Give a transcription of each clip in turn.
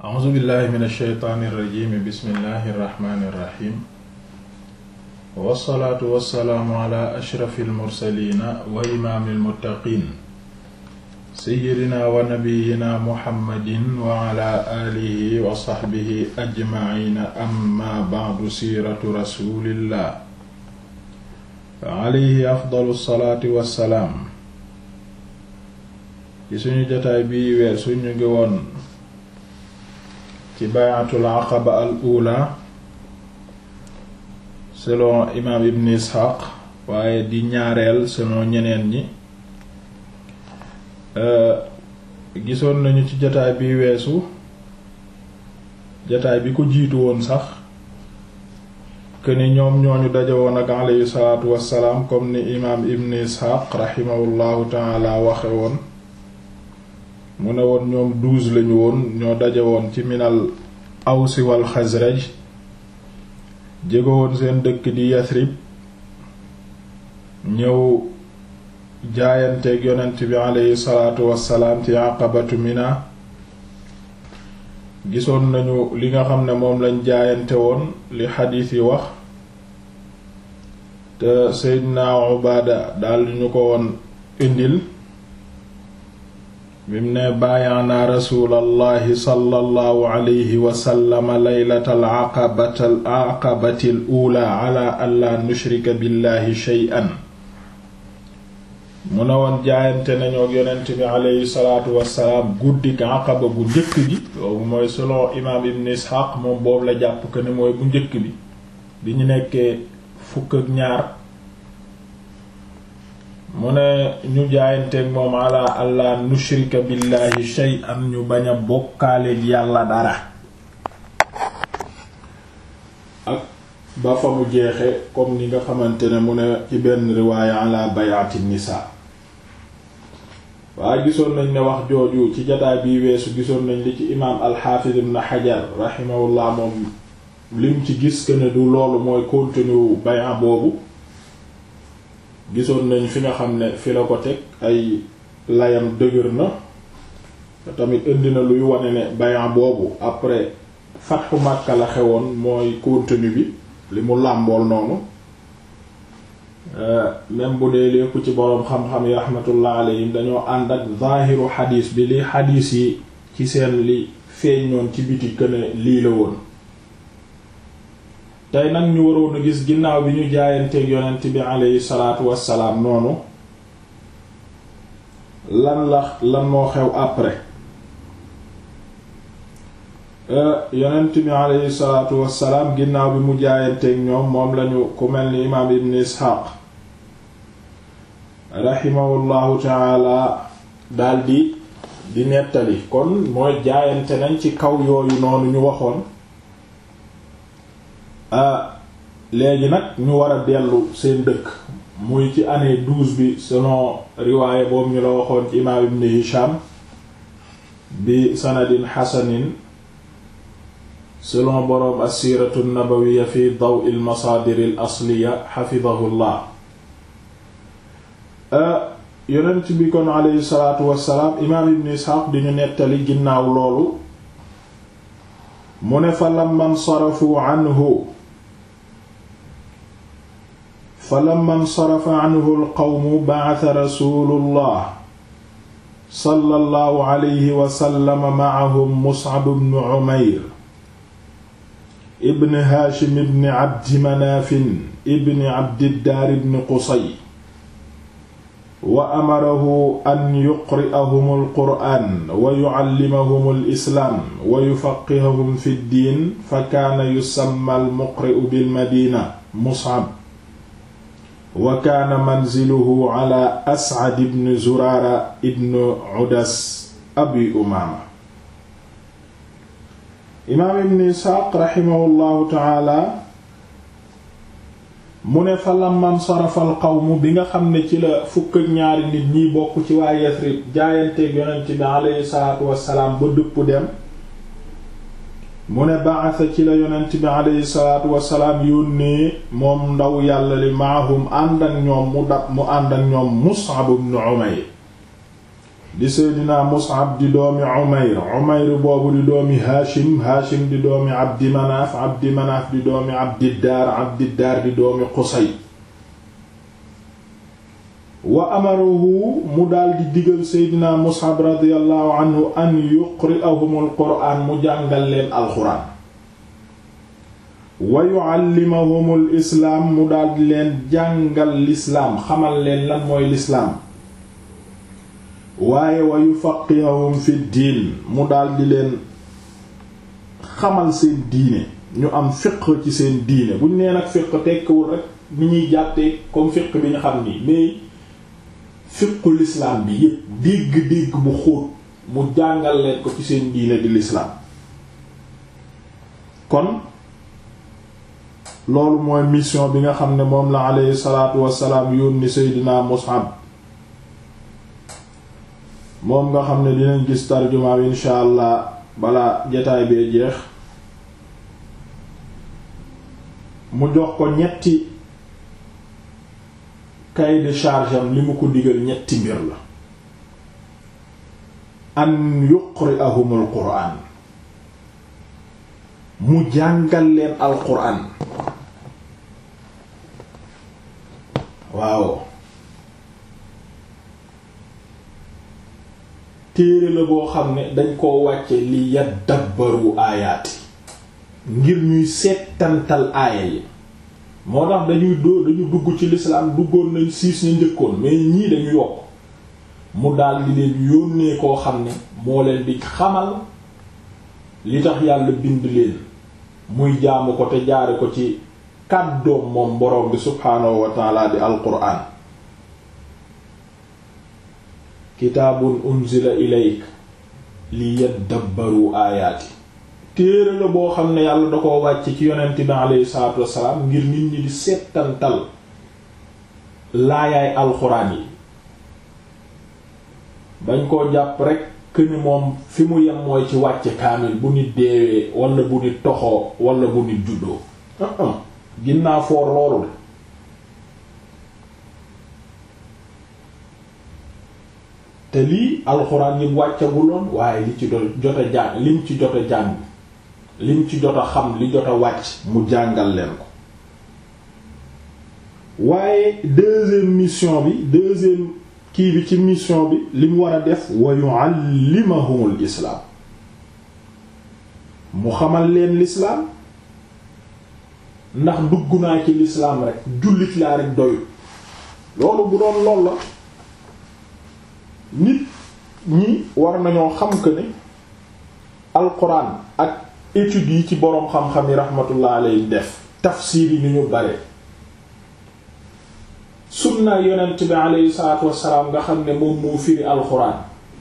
a'uuzu billahi min alsheytaani irrajimi bismillahi irrahmani irrahim wassalaatu wassalaamu ala ashrafi almursalina wa imaami almuttaqin seyidina wa nabiyina muhammadin wa ala alihi wa saxbihi ajmaciina amma bacdu siiratu rasulillah alayhi afdalu salaati wassalaam ci suñu jotaay bii weer suñu ngi woon ci bay'atul aqaba al ula selon imaam ibn isxaaq waaye di ñaareel selon ñeneen ñi gisoon nañu ci jotaay bi weesu jotaay bi ko jiitu woon sax këni ñoom ñooñu daje woon ak alayhi salaatu wassalaam comme ni imaam ibn isxaaq raximahullahu taala waxe woon mu ne woon ñoom douze lañu woon ñoo daje woon ci minal awsi wal xasraj jégo woon seen dëkk di yasrib ñëw jaayanteeg yonent bi aleyhi salaatu wassalaam ci aqabatu mina gisoon nañu li nga xam ne moom lañ jaayante woon li xadiis yi wax te seydina ubaada daldi ñu ko woon indil bim ne baayaana rasulallahi sallallahu alayhi wasallama laylatal aqabatal aqabatil ula ala alla nushrika billahi shay'an mu ne woon jaayante nañoo yonent bi alayhi salaatu wassalaam guddik aqaba bu njëkk gi boobu mooy selon imaam ibn isxaaq moom boobu la jàpp ko ne mooy bu njëkk bi bi ñu nekkee fukk ak ñaar mu ne ñu jaayanteeg moom ala allah nushrika billahi shay'an ñu bañ a bokkaaleeg yàlla dara ak ba fa mu jeexe comme ni nga xamante ne mu ne ci benn riwaaya ala bay'ati nisa waaye gisoon nañ ne wax jooju ci jataay bi weesu gisoon nañ li ci imaam alxaafid ibn xajar rahimahullah moom lim ci gis que ne du loolu mooy contenu bay'a boobu gisoon nañ fi nga xam ne fi la ko teg ay layam dëgër na tamit indi na luy wane ne bayan boobu après fatxu Makka la xewoon mooy contenu bi li mu làmbool noonu même bu dee lépp ci boroom xam-xam yi rahmatullah alayhim dañoo ànd ak zaahiru xadiis bi li xadiis yi ci seen li feeñ noon ci biti këne lii la woon tey nag ñu waroon a gis ginnaaw bi ñu jaayanteeg yonent bi aleyhi salaatu wassalaam noonu lan la lan moo xew après yonent bi aleyhi salaatu wassalaam ginnaaw bi mu jaayanteeg ñoom moom lañu ku mel ni imaam ibn isxaaq raximahullahu taala daldi di nettali kon mooy jaayante nañ ci kaw yooyu noonu ñu waxoon léegi nag ñu war a dellu seen dëkk muy ci année douze bi selon riwaaye boobu ñu la waxoon ci imaam ibn Hisham bi sanadin xasanin selon boroom assiratu nabawiya fi daw il masaadir al asliya xafidahullah yonent bi kon aleyhi salaatu wassalaam imaam ibn Isxaaq di ñu nettali ginnaaw loolu mu ne fa lamman sarafu anhu falamma nsarafa anhu alqawmu bacata rasulullah sallallahu alayhi wa sallam macahum muscab bnu cumayr ibn haashim ibn cabdi manaafin ibn cabdiddaar ibn qusay wa amarahu an yuqri'ahum alqur'aan wa yucallimahum alislaam wa yufaqihahum fi ddiin fa kaana yusamma almuqri'u bilmadina muscab wa kaana manziluhu ala ascad ibn zuraara ibn udas abi umaama imaam ibn isxaaq raximahullahu taala mu ne fa lamman sarafal qawmu bi nga xam ne ci la fukk ak ñaari nit ñiy bokk ci waa Yasrib jaayanteeg yonent bi aleyhi salaatu wassalaam ba dëpp dem mu ne ba'atha ci la yonent bi aleyhi salaatu wasalaam yónnee moom ndaw yàlla li maahum ànd ak ñoom mu dab mu ànd ak ñoom Mus'ab ibn Umayr di seydina mus'ab di doomi umayr umayr boobu di doomi haashim haashim di doomi abdi manaaf abdi manaaf di doomi abdiddaar abdiddaar di doomi qusay wa amarahu mu daldi digal seydina mus'ab radiyallahu anhu an yuqri'ahum alquraan mu jàngal leen alxuraan wa yu'allimahum alislaam mu daldi leen jàngal lislaam xamal leen lan mooy lislaam waaye wa yufaqihahum fi diin mu daldi leen xamal seen diine ñu am fiq ci seen diine buñ nee nag fiq tekkiwul rek ni ñuy jàttee comme fiq bi ñu xam nii mais fiqu lislaam bi yépp dégg-dégg bu xóot mu jàngal leen ko ci seen diine di lislaam kon loolu mooy mission bi nga xam ne moom la aleyhi salaatu wassalaam yónni seydina Mus'ab moom nga xam ne dinañ gis tarjumaam insha allah balaa jataay bee jeex mu jox ko ñetti cahier de charge am li mu ko digal ñetti mbir la an yuqri'ahumul qur'an mu jàngal leen al qur'an waaw téere la boo xam ne dañ koo wàcce li yaddabbaru aayaati ngir ñuy seetantal aaya yi moo tax dañuy doo dañu dugg ci lislaam duggoon nañ siis ñu njëkkoon mais ñii dañu yokk mu daal di leen yónnee koo xam ne moo leen di xamal li tax yàlla bind leen muy jaamu ko te jaare ko ci kàddoom moom boroom bi subhaanahu wa taala di alquraan kitaabun unzila ilayk li yaddabbaru aayaati téere la boo xam ne yàlla da ko wàcc ci yonent bi aleyhi salaatu wassalaam ngir nit ñi di settantal laayaay alxuraan yi bañ koo jàpp rek këni moom fi mu yem mooy ci wàcce kaamil bu nit deewee wala bu nit toxoo wala bu nit juddoo ginnaa foor loolu de te lii alxuraan yi wàccaguloon waaye li ci jot a jàng lim ci jot a jàng lim ci jot a xam li jot a wàcc mu jàngal leen ko waaye deuxième mission bi deuxième kii bi ci mission bi li mu war a def wa yu'allimahumul islaam mu xamal leen lislaam ndax dugg naa ci lislaam rek jullit laa rek doyul loolu bu doon lool la nit ñi war nañoo xam que ne alquran ak études yi ci boroom xam-xam yi rahmatullah alayhi def tafsir yi ni ñu bare sunna yonent bi alayhi salaatu wassalaam nga xam ne moom moo firi alquran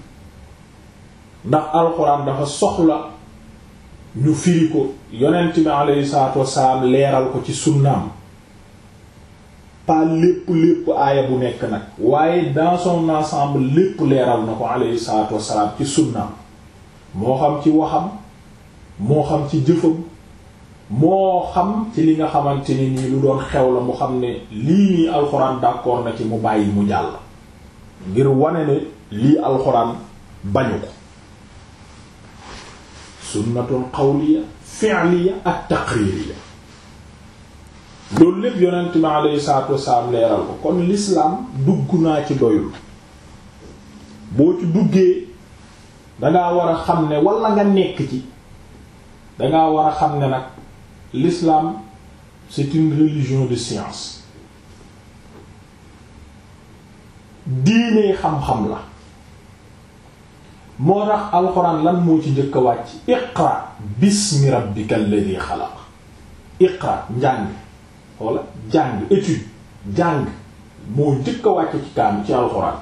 ndax alquran dafa soxla ñu firi ko yonent bi alayhi salaatu wassalaam leeral ko ci sunnaam pas lépp lépp aaya bu nekk nag waaye dans son ensemble lépp leeral na ko alayhi salaatu wassalaam ci sunnaam moo xam ci waxam moo xam ci jëfam moo xam ci li nga xamante ni nii lu doon xew la mu xam ne lii nii alxuraan d'accord na ci mu bàyyi mu jàll ngir wane ne lii alxuraan bañu ko sunnatun qawliya fi'liya ak taqririya loolu lépp yonent mi alayhi salaatu wasalaam leeral ko kon l'islam dugg naa ci doyul boo ci duggee dangaa war a xam ne wala nga nekk ci dangaa war a xam ne nag l'islam c'est une religion de science diine xam-xam la moo tax alxuraan lan moo ci njëkk a wàcc iqra bismi rabbika alladhi xalaq iqra njàng walla jàng étude jàng moo njëkk a wàcc ci kaam ci alxuraan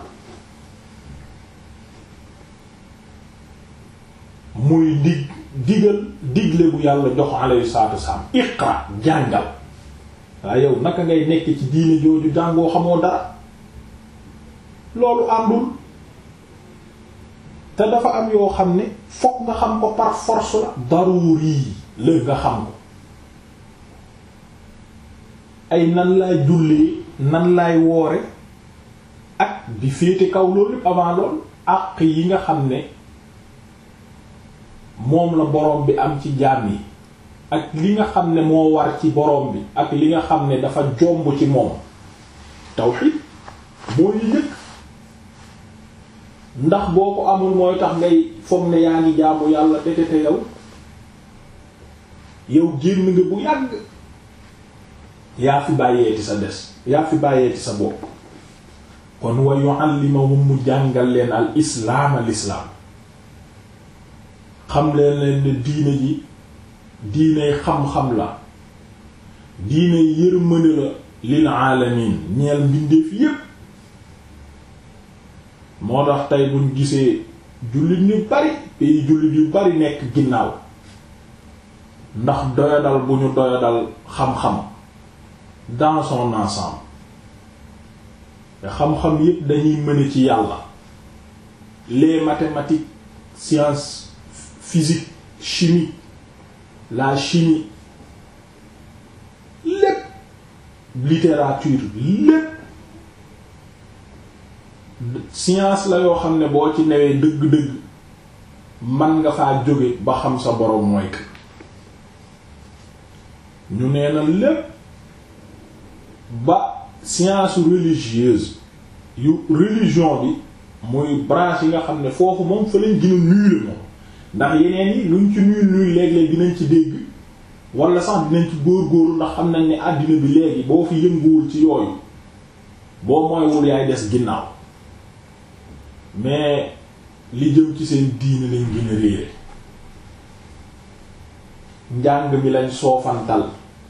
muy dig digal digle bu yàlla jox alayhi salaatu wassalaam iqra jàngal waaye yow naka ngay nekk ci diine jooju jàngoo xamoo dara loolu àndul te dafa am yoo xam ne fokk nga xam ko par force la daruri la nga xam ko ay nan laay jullee nan laay woore ak di féete kaw loolu lépp avant lool àq yi nga xam ne moom la boroom bi am ci jaam yi ak li nga xam ne moo war ci boroom bi ak li nga xam ne dafa jomb ci moom tawxid moo ñu njëkk ndax boo ko amul mooy tax ngay foog ne yaa ngi jaamu yàlla dekete yow yow génn nga bu yàgg yaa fi bàyyeeti sa des yaa fi bàyyeeti sa bopp kon wa yu'allimahum mu jàngal leen al islaam al islaam xam leen leen ne diine ji diiney xam-xam la diiney yërmande la lil aalamin ñeel mbindeef yépp moo tax tey buñ gisee jullit ñu bari pays jullit yu bari nekk ginnaaw ndax doyadal bu ñu doyadal xam-xam dans son ensemble te xam-xam yépp dañuy mëne ci yàlla les mathématiques sciences physique chimie la chimie lépp littérature lépp science la yoo xam ne boo ci newee dëgg-dëgg man nga faa jóge ba xam sa boroom mooy que ñu nee na lépp ba science religieuse yu religion bi muy branche yi nga xam ne foofu moom fa lañ gën a nuyul moom ndax yeneen yi luñ ci nuyul nuyul léeg-léeg dinañ ci dégg wala sax dinañ ci góor-góorlu ndax xam nañ ne àddina bi léegi boo fi yënguwul ci yooyu boo mooywul yaay des ginnaaw mais li jëm ci seen diine lañ gën a réere njàng mi lañ soofantal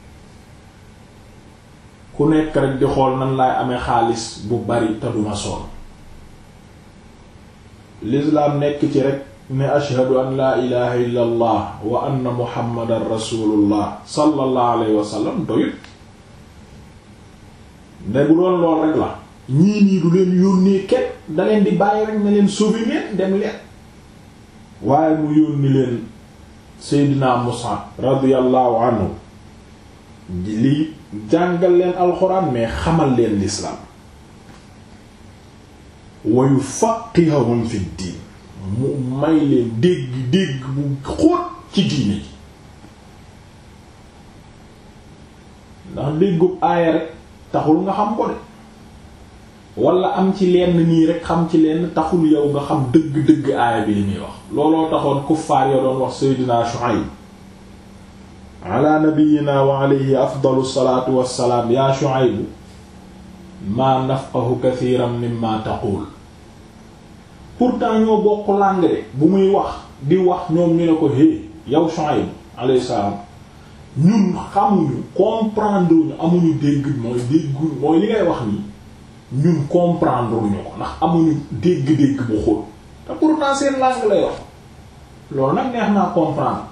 ku nekk rek di xool nan laay amee xaalis bu bari te duma sonn l'islam nekk ci rek ne ashhadu an laa ilaha illa allah wa anna muhammadan rasulullah sallallahu alayhi wa sallam doyut ne bu doon lool rek la ñii nii du leen yónnee kenn da leen di bàyyi rek ne leen sauver leen dem leen waaye mu yónni leen seydina Mus'ab radiyallahu anhu lii jàngal leen alxuraan mais xamal leen l'islam wa yufaqqihum fi diin mu may leen dégg dégg bu xóot ci diine ji ndax déggub aaya rek taxul nga xam ko de wala am ci lenn nii rek xam ci lenn taxul yow nga xam dëgg-dëgg aaya bi li muy wax looloo taxoon kuffaar yoo doon wax Seydina Shuayb ala nabiyyina wa alayhi afdalu salaatu wassalaam yaa Shuayb maa nafqahu kathiran mimma taqul pourtant ñoo bokk langue de bu muy wax di wax ñoom ñu ne ko hé yow Shuayb alayhi salaam ñun xamuñu comprendre ñu amuñu dégg mooy déggu mooy li ngay wax nii ñun comprendre ñu ko ndax amuñu dégg-dégg bu xóot te pourtant seen langue lay wax loolu nag neex naa comprendre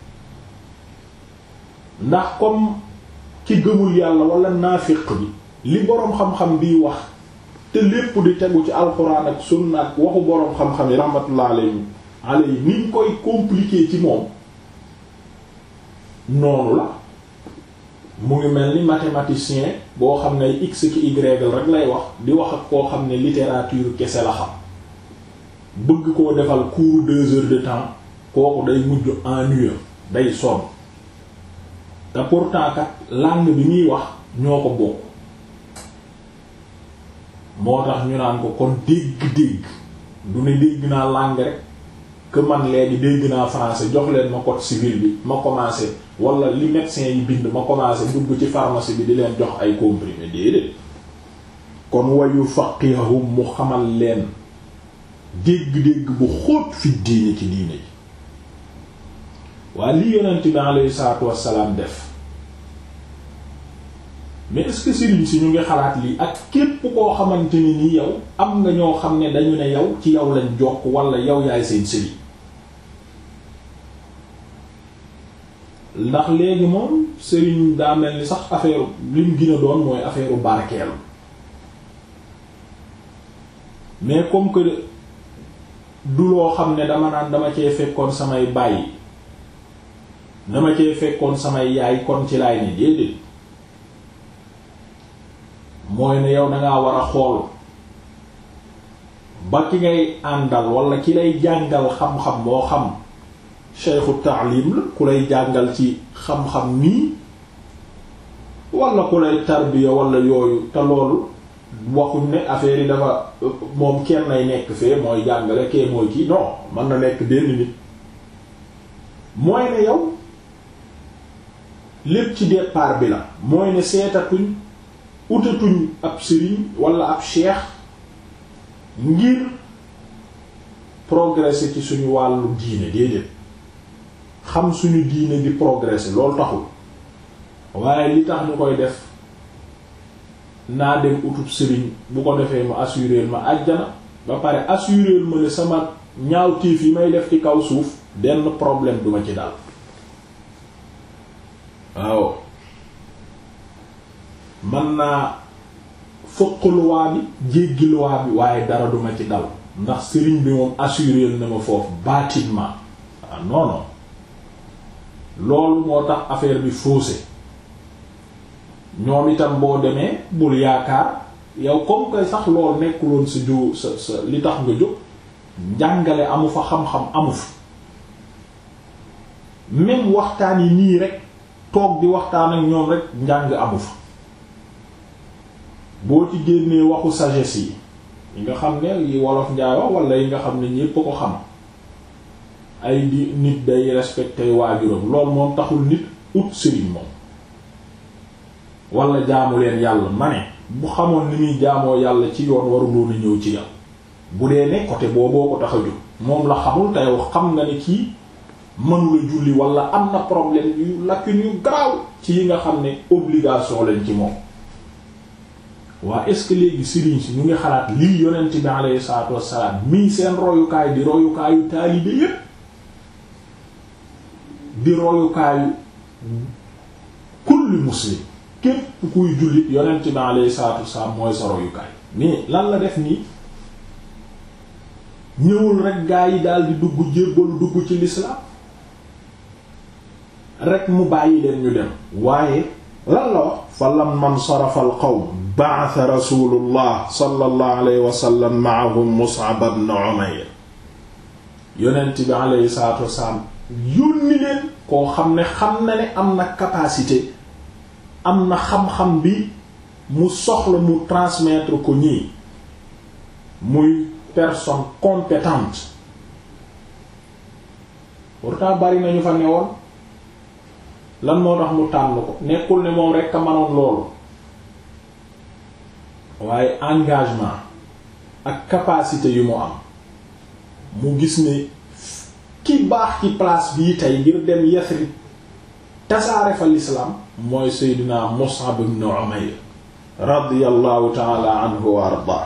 ndax comme ci gëmul yàlla wala naafiq bi li boroom xam-xam biy wax te lépp di tegu ci alxuraan ak sunna ak waxu boroom xam-xam yi rahmatullah alayhi alayhi niñ koy compliquer ci moom noonu la mu ngi mel ni mathématicien boo xam ne x ki y rek lay wax di wax ak koo xam ne littérature kese la xam bëgg koo defal cours deux heures de temps kooku day mujj ennuyeux day sonn te pourtant kat langue bi muy wax ñoo ko bokk moo tax ñu naan ko kon dégg-dégg du ne dégg naa langue rek que man léegi dégg naa français jox leen ma code civil bi ma commencé wala li médecin yi bind ma commencé dugg ci pharmacie bi di leen jox ay comprimés déedéet kon wayu faqihahum mu xamal leen dégg-dégg bu xóot fi diine ci diine yi waa li yonent bi alayhi salaatu wassalaam def mais est-ce que sëriñ si ñu ngi xalaat lii ak képp koo xamante ni ni yow am nga ñoo xam ne dañu ne yow ci yow lañ jokk wala yow yaay seen sëriñ ndax léegi moom sëriñ daa mel ni sax affaire lim gën a doon mooy affaire barkeelu mais comme que du loo xam ne dama naan dama cee fekkoon samay bàyyi dama cee fekkoon samay yaay kon ci laay ni déedéet mooy ne yow dangaa war a xool ba ki ngay àndal wala ki lay jàngal xam-xam moo xam cheikhu taalim la ku lay jàngal ci xam-xam nii wala ku lay tarbiya wala yooyu te loolu waxuñ ne affaire yi dafa moom kenn nay nekk fee mooy jàngale kee mooy kii non mën na nekk benn nit mooy ne yow lépp ci départ bi la mooy ne seetatuñ utatuñ ab sëriñ wala ab cheikh ngir progresser ci suñu wàllu diine déedéet xam suñu diine di progresser loolu taxul waaye li tax ñu koy def naa dem utub sëriñ bu ko defee mu assurer ma àjjana ba pare assurer ma ne sama ñaawteef yi may def ci kaw suuf benn problème duma ci dal waaw man naa fëq luwaa bi jéggi luwaa bi waaye dara duma ci dal ndax sëriñ bi moom assuré na ma foofu bâtiment ah non non loolu moo tax affaire bi faussé ñoom itam boo demee bul yaakaar yow comme que sax loolu nekkuloon sa ju sa sa li tax nga jóg njàngale amu fa xam-xam amu fa même waxtaan yi nii rek toog di waxtaan ak ñoom rek njàng amu fa boo ci génnee waxu sagesse yi yi nga xam ne yi wolof njaay wax wala yi nga xam ne ñépp ko xam ay di nit day respecté waajuram loolu moom taxul nit ut sëriñ moom wala jaamu leen yàlla ma ne bu xamoon ni muy jaamoo yàlla ci yoon waruloon a ñëw ci yow bu dee ne côté booboo ko tax a jóg moom la xamul te yow xam nga ne kii mënula julli wala am na problème yu lacune yu garaaw ci yi nga xam ne obligation lañ ci moom waa est-ce que léegi sëriñ si ñu ngi xalaat lii yonent bi alayhi salaatu wassalaam mii seen royukaay di royukaayu taalibe yépp di royukaayu kulli muslim képp kuy jullit yonent bi alayhi salaatu wassalaam mooy sa royukaay mais lan la def nii ñëwul rek gaa yi daal di dugg jébbalu dugg ci l'islam rek mu bàyyi leen ñu dem waaye lan la wax fa lamman sarafa al qawm ba'atha rasulullah sallallahu alayhi wa sallam ma'ahum Mus'ab ibn Umayr yonent bi alayhi salaatu wassalaam yónni leen koo xam ne xam na ne am na capacité am na xam-xam bi mu soxla mu transmettre ko ñii muy personne compétente pourtant bari nañu fa newoon lan moo tax mu tànn ko nekkul ne moom rekk a manoon loolu waaye engagement ak capacité yu mu am mu gis ne ki baax ci place bii tey ngir dem Yasrib tasaare fa l'islam mooy Seydina Mus'ab ibn Umayr radiyallahu ta'ala anhu wa ardaa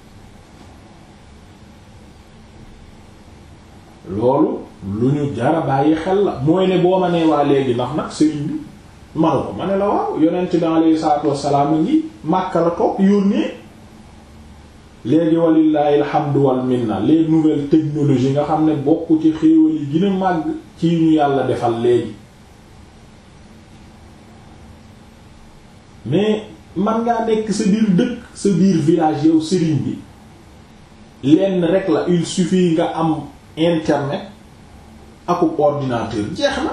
loolu lu ñu jara bàyyi xel la mooy ne boo ma nee waa léegi ndax nag sëriñ bi manu ko ma ne la waaw yonent bi alayhi salaatu wassalaam a ngi Makka la toog yónnee léegi walillahi alhamdu wal minna les nouvelles technologies nga xam ne bokk ci xéewal yi gën a màgg ci ñu yàlla defal léegi mais man ngaa nekk sa biir dëkk sa biir village yow sëriñ bi lenn rek la il suffit nga am internet akub ordinateur jeex na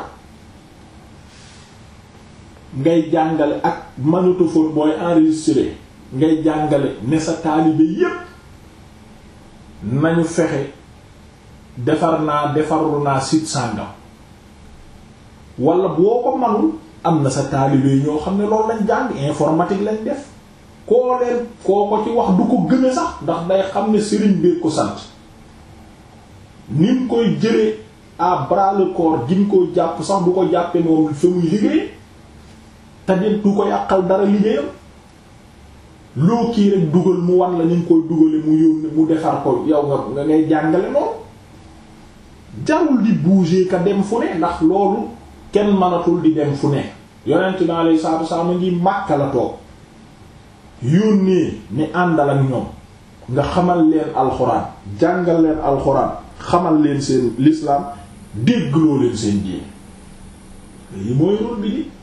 ngay jàngale ak magnétophone booy enregistré ngay jàngale ne sa taalibe yépp nañu fexe defar naa defarlu naa site sàngam wala boo ko manul am na sa taalibe yi ñoo xam ne loolu lañ jàng informatique lañ def koo leen koo ko ci wax du ko gën a sax ndax day xam ne sëriñ bi ko sant ni mu koy jëlee à bras le corps gi mu koy jàpp sax du ko jàppee moom fa muy liggéey te du ko yàqal dara liggéeyam loo kii rek dugal mu wan la ni nga koy dugale mu yónni mu defar ko yow nga nga ngay jàngale loolu jarul di bouger ka dem fu ne ndax loolu kenn mënatul di dem fu ne yonent bi alayhi salaatu wasallam a ngi Makka la toog yónnee ni àndal ak ñoom nga xamal leen alxuraan jàngal leen alxuraan xamal leen seen l'islam déggloo leen seen diine lii mooy rôle bi di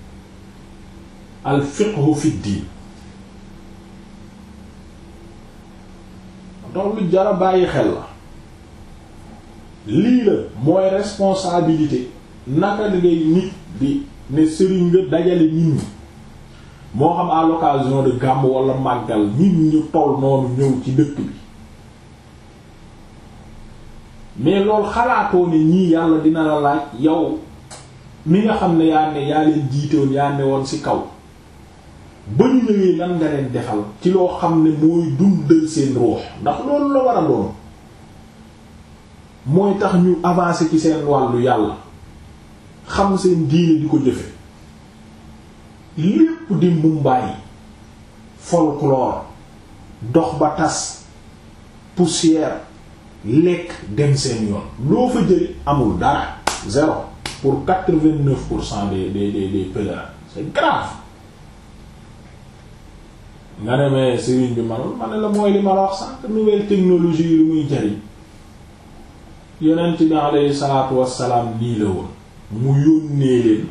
al fiqhu fi diin ndax lu jara bàyyi xel la lii la mooy responsabilité naka la ngay nit di ne sëriñ nga dajale nit ñi moo xam à l'occasion de gàmm wala màggal nit ñu toll noonu ñëw ci dëkk bi mais loolu xalaatoo ne ñii yàlla dina la laaj yow mi nga xam ne yaa ne yaa leen jiitewoon yaa ne woon ci kaw ba ñu ñëwee lan nga leen defal ci loo xam ne mooy dundal seen ruux ndax loolu la war a doon mooy tax ñu avancer ci seen wàllu yàlla xam seen diine di ko jëfe lépp di mbumbaay folklore dox ba tas poussière lekk dem seen yoon loo fa jëli amul dara zéro pour quatre-vingt-neuf pour cent des des des des pèlerins c'est grave nga demee sëriñ bi manul ma ne la mooy li ma la wax sànq nouvelle technologie yi lu muy jariñ yonent bi alayhi salaatu wassalaam lii la woon mu yónnee leen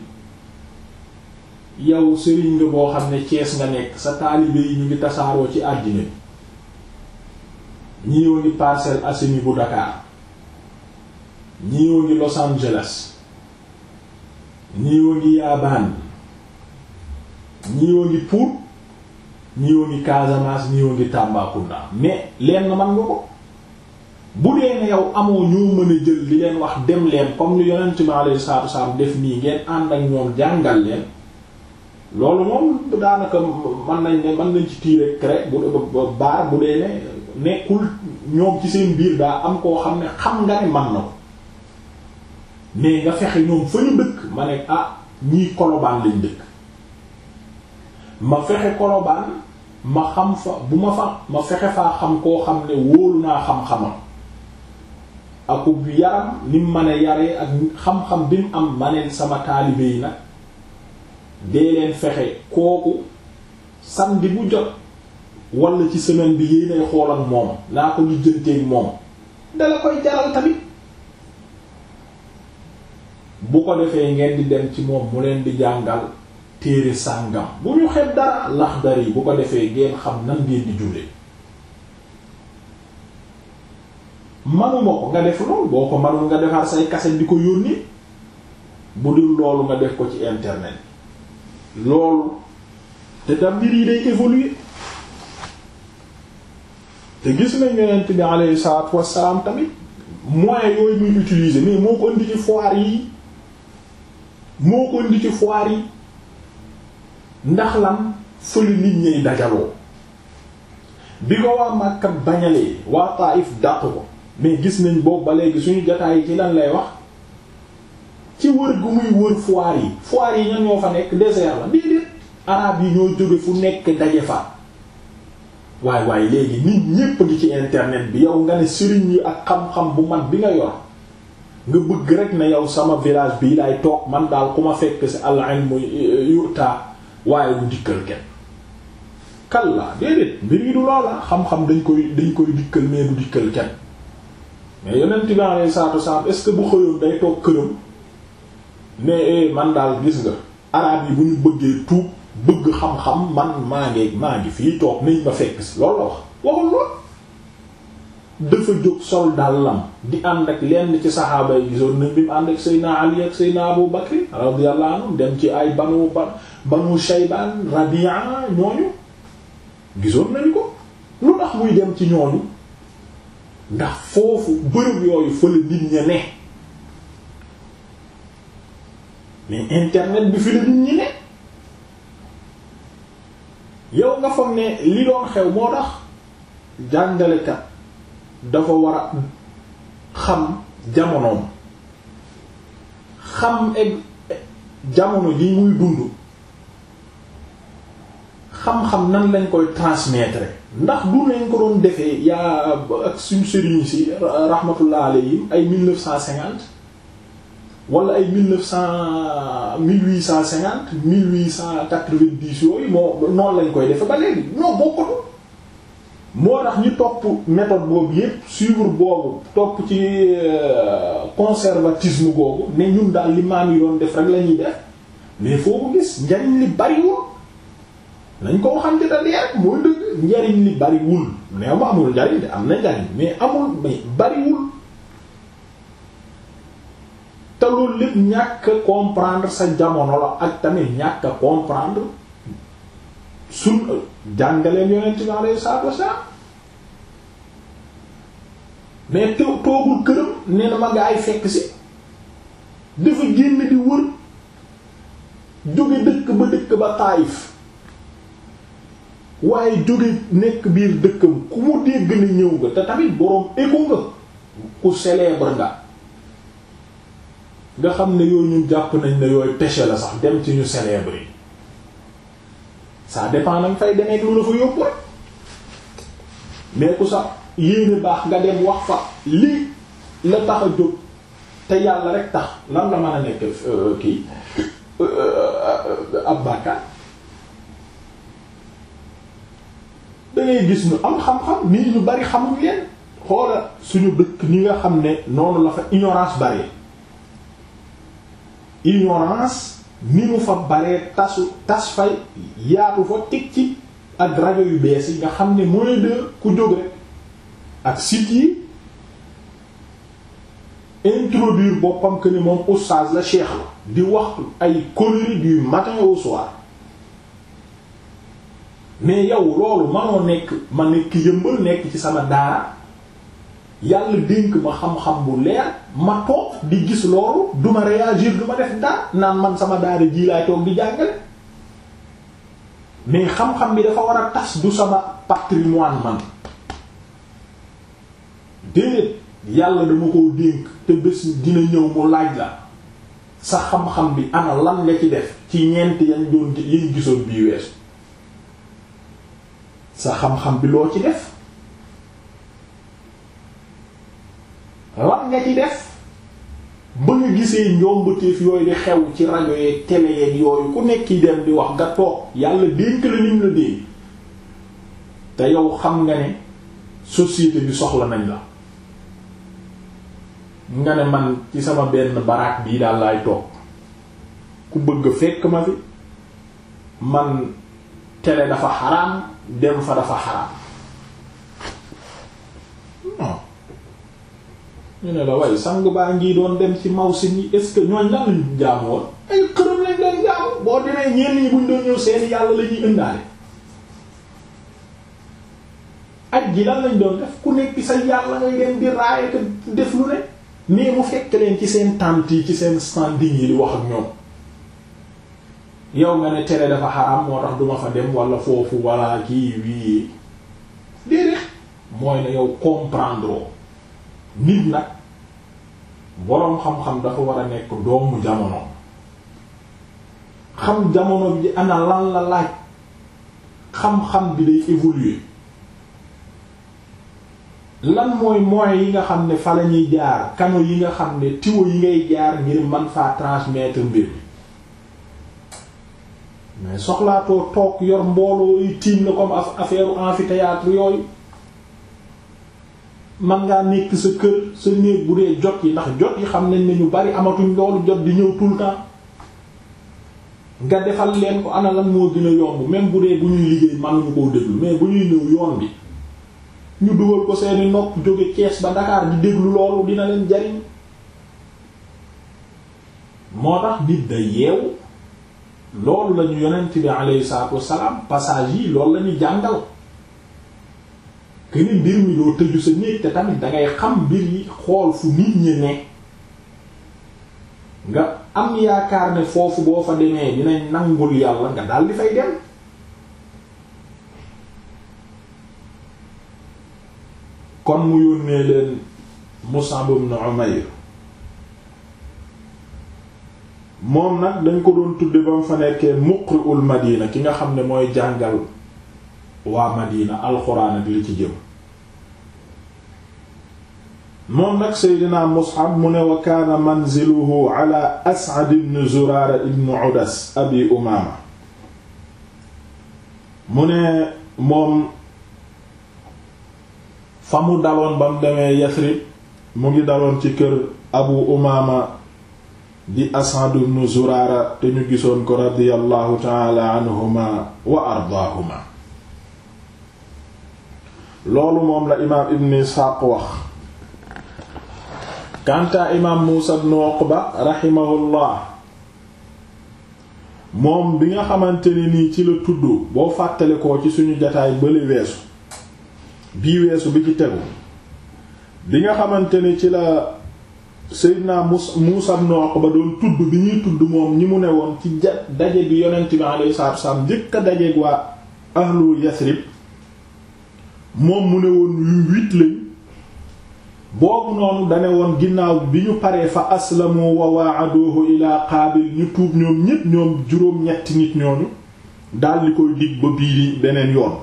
yow sëriñ nga boo xam ne Cees nga nekk sa taalibe yi ñu ngi tasaaroo ci àddina bi ñiiwa ngi Parcelles Assainies bu Dakar ñiiwa ngi Los Angeles ñiiwa ngi Yabaan ñiiwa ngi Pout ñiiwa ngi Casamance ñiiwa ngi Tambacounda mais leen na man nga ko bu dee ne yow amoo ñoo mën a jël li leen wax dem leen comme ni yonent mi alayhi salaatu wasallam def nii ngeen ànd ak ñoom jàngal leen loolu moom daanaka mën nañ ne mën nañ ci tirer cré bu baar bu dee ne nekkul ñoom ci seen biir daa am koo xam ne xam nga ne man na ko mais nga fexe ñoom fa ñu dëkk ma ne ah ñii kolobaan lañ dëkk ma fexe kolobaan ma xam fa bu ma fa ma fexe faa xam koo xam ne wóolu naa xam-xamam akub yaram ni mu mën a yaree ak xam-xam bi mu am ma ne sama taalibe yi nag dee leen fexe kooku samedi bu jot wala ci semaine bi yéenay xool ak moom naa ko lijjanteeg moom dala koy jaral tamit bu ko defee ngeen di dem ci moom mu leen di jàngal téere sàngam bu ñu xet dara laxdar yi bu ko defee ngeen xam nan ngeen di jullee manuma ko nga def lool boo ko manul nga defar say kaset di ko yónni bu dul loolu nga def ko ci internet loolu te tam mbir yi day évoluer te gis nañ yonent bi alayhi salaatu wassalaam tamit moyens yooyu muy utiliser mais moo ko indi ci foire yi moo ko indi ci foire yi ndax lan fële nit ñay dajaloo bi ko waa Makka bañalee waa Taif dàq ko mais gis nañ boobu ba léegi suñu jotaay yi ci lan lay wax ci wër gu muy wër foire yi foire yi ñan ñoo fa nekk désert la déedéet arabe yi ñoo jóge fu nekk daje fa waaye waaye léegi nit ñépp ngi ci internet bi yow nga ne sëriñ yi ak xam-xam bu mag bi nga yor nga bëgg rek ne yow sama village bii lay toog man daal ku ma fekk ci al ilmu yuta waaye du dikkal kenn kalla déedéet mbir yi du loola xam-xam dañ koy dañ koy dikkal mais du dikkal kenn mais yonent bi alayhi salaatu wasallam est-ce que bu xëyoon day toog këram mais man daal gis nga araab yi bu ñu bëggee tuub bëgg xam-xam man maa ngi maa ngi fii toog nañ ma fekk si loolu la wax waxul lool dafa jóg sol dàllam di ànd ak lenn ci saxaaba yi gisoon nañ bi mu ànd ak Seydina Ali ak Seydina Abu Bakr radiyallahu anhu dem ci ay banu ba banu Shaybaan Rabi'a ñooñu gisoon nañu ko lu tax muy dem ci ñooñu ndax foofu bërëb yooyu fële nit ña ne mais internet bi fi la nit ñi ne yow nga foog ne li doon xew moo tax jàngalekat dafa war a xam jamonoom xam egg jamono ji muy dund xam-xam nan lañ koy transmettre ndax du nañ ko doon defee yaa ak suñu sëriñ si rahmatullah alayhim ay mille neuf cent cinquante wala ay mille neuf cent mille huit cent cinquante mille huit cent quatre-vingt-dix yooyu moo noonu lañ koy defe ba léegi non bokkatu moo tax ñu topp méthode boobu yépp suivre boobu topp ci conservatisme googu ne ñun daal li maam yi doon def rek la ñuy def mais foo ko gis njariñ li bariwul nañ ko waxante da dee rek mooy dëgg njariñ li bariwul neew ma amul njariñ de am na njariñ mais amul mais bariwul te loolu lépp ñàkk a comprendre sa jamono la ak tamit ñàkk a comprendre sun jàngaleen yonent bi alayhi salaatu wassalaam mais te toogul këram nee na ma nga ay fekk si dafa génn di wër jóge dëkk ba dëkk ba Taayif waaye jóge nekk biir dëkkam ku mu dégg ni ñëw nga te tamit boroom égo nga ku célèbre nga nga xam ne yooyu ñun jàpp nañ ne yooyu péché la sax dem ci ñu célèbre yi ça dépend nag fay demee lu la fa yóbbu rek mais ku sax yéene baax nga dem wax fa lii la tax a jóg te yàlla rek tax lan la mën a nekk kii ab bàkkaar da ngay gis ñu am xam-xam nit ñu bari xamuñ leen xoola suñu dëkk ñi nga xam ne noonu la fa ignorance bari ignorance ni mu fa baree tasu tas fay yaatu fa teg ci ak rajo yu bees yi nga xam ne mooy de ku jóg rek ak site yi introduire boppam que ni moom oustaz la cheikh la di wax ay conneries du matin au soir mais yow loolu manoo nekk ma nekk yëmbal nekk ci sama daara yàlla dénk ma xam-xam bu leer ma toog di gis loolu duma réagir duma def dara naan man sama daara ji laay toog di jàngale mais xam-xam bi dafa war a tas du sama patrimoine man déedéet yàlla dama koo dénk te bés dina ñëw mu laaj la sa xam-xam bi ana lan nga ci def ci ñeent yañ doon yañ gisoon bii weesu sa xam-xam bi loo ci def lan nga ci def ba nga gisee njombateef yooyu di xew ci rajo yeeg télé yeeg yooyu ku nekk dem di wax nga toog yàlla dénk la nim la dénk te yow xam nga ne société bi soxla nañ la nga ne man ci sama benn baraak bii daal laay toog ku bëgg fekk ma fi man télé dafa xaraam dem fa dafa xaraam non ñu ne la waaye sang baa ngi doon dem ci mawsim yi est-ce que ñooñ lan lañ jaamu woon ay xërëm lañ doon jaamu boo demee ñenn ñi buñ doon ñëw seen yàlla la ñuy ëndaale aj ji lan lañ doon def ku nekk sa yàlla ngay dem di raaye te def lu ne mais mu fekk leen ci seen tente yi ci seen standing yi di wax ak ñoom yow nga ne tere dafa xaraam moo tax duma fa dem wala foofu wala kii wii déedéet mooy ne yow comprendre nit nag boroom xam-xam dafa war a nekk doomu jamono xam jamono bi ana lan la laaj xam-xam bi day évoluer lan mooy moyens yi nga xam ne fa la ñuy jaar canaux yi nga xam ne tuyaux yi ngay jaar ngir man faa transmettre mbir mi mais soxlaatoo toog yor mbooloo yi tiim la comme affaire amphithéâtre yooyu man ngaa nekk sa kër sa néeg bu dee jot yi ndax jot yi xam nañ ne ñu bari amatuñ loolu jot di ñëw tout le temps nga defal leen ko ana lan moo gën a yomb même bu dee bu ñuy liggéey mënuñu koo déglu mais bu ñuy ñëw yoon bi ñu dugal ko seeni nopp jóge Thiès ba Dakar di déglu loolu dina leen jariñ moo tax nit da yeewu loolu lañu yonent bi alayhi salaatu wassalaam passage yi loolu lañu jàngal këni mbir mi doo tëju sa néeg te tamit dangay xam mbir yi xool fu nit ñi ne nga am yaakaar ne foofu boo fa demee dinañ nangul yàlla nga daal di fay dem kon mu yónnee leen Mus'ab ibn Umayr moom nag dañ ko doon tudde ba mu fa nekkee muqri'ul Madina ki nga xam ne mooy jàngal waa Madina alxuraan ak li ci jëm moom nag Seydina Mus'ab mu ne wa kaana manziluhu ala As'ad ibn Zurara ibn Udas abi Umaama mu ne moom fa mu daloon ba mu demee Yasrib mu ngi daloon ci kër Abu Umaama di As'ad ibn Zurara te ñu gisoon ko radiyallahu taala anhuma wa ardaahuma loolu moom la imaam ibn Isxaaq wax kanta imaam Muusa ibn Uqba rahimahullah moom bi nga xamante ne nii ci la tudd boo fàttale ko ci suñu jataay bële weesu bii weesu bi ci tegu bi nga xamante ne ci la Seydina Muusa ibn Uqba doon tudd bi ñuy tudd moom ñi mu ne woon ci ja daje bi yonent bi alayhi salaatu wasallam njëkk a dajeeg waa ahlu Yasrib moom mu ne woon yu huit lañ boobu noonu dane woon ginnaaw bi ñu paree fa aslamu wa waaduhu ila qaabil ñu tuub ñoom ñépp ñoom juróom-ñetti nit ñooñu daldi koy dig ba biiri beneen yoon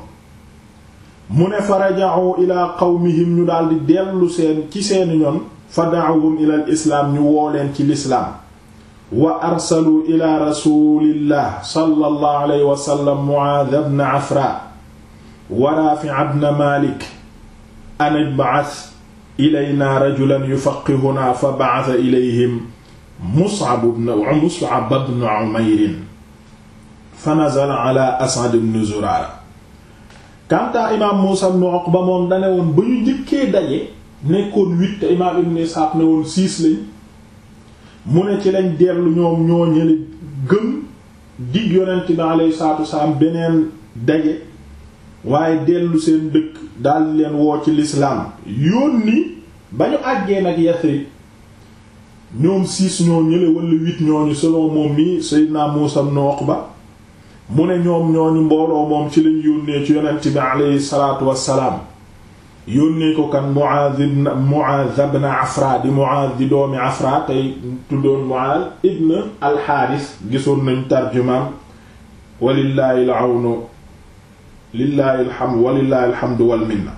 mu ne fa raja'u ila qawmihim ñu daldi dellu seen ci seeni ñoon fa da'awhum ila al islaam ñu woo leen ci lislaam wa arsalu ila rasulillah sallallahu alayhi wa sallam Mu'aadh ibn Afra wa Raafi' ibn Maalik an ib'ath ilayna rajulan yufaqqihuna fa ba'atha ilayhim Mus'ab ibn Mus'ab ibn Umayr fa nazala ala As'ad ibn Zurara kanta imaam Muusaa ibn Uqba moom dane woon ba ñu njëkkee daje nekkoon huit te imaam Ibn Isxaaq ne woon six lañ mu ne ci lañ dellu ñoom ñoo ñële gëm dig yonent bi alayhi salaatu wasalaam beneen daje waaye dellu seen dëkk daldi leen woo ci lislaam yónni ba ñu àggee nag Yasrib ñoom six ñoo ñële wala huit ñooñu selon moom mi Seydina Muusaa ibn Uqba mu ne ñoom ñooñu mbooloo moom ci lañ yónnee ci yonent bi alayhi salaatu wassalaam yónnee ko kan Mu'aaz ibn Mu'aaz ibn Afra di Mu'aaz di doomi Afra tey tuddoon Mu'aaz ibn al-Haaris gisoon nañ tarjumaam walillaahi al-awnu lillaahi alhamdu walillaahi alhamdu wal minna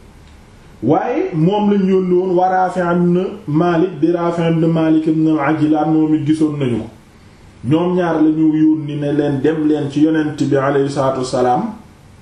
waaye moom lañ yónni woon wa Raafi' ibn Maalik di Raafi' ibn Maalik ibn al-Ajlaan moom it gisoon nañu ko ñoom ñaar lañu yónni ne leen dem leen ci yonent bi alayhi salaatu wassalaam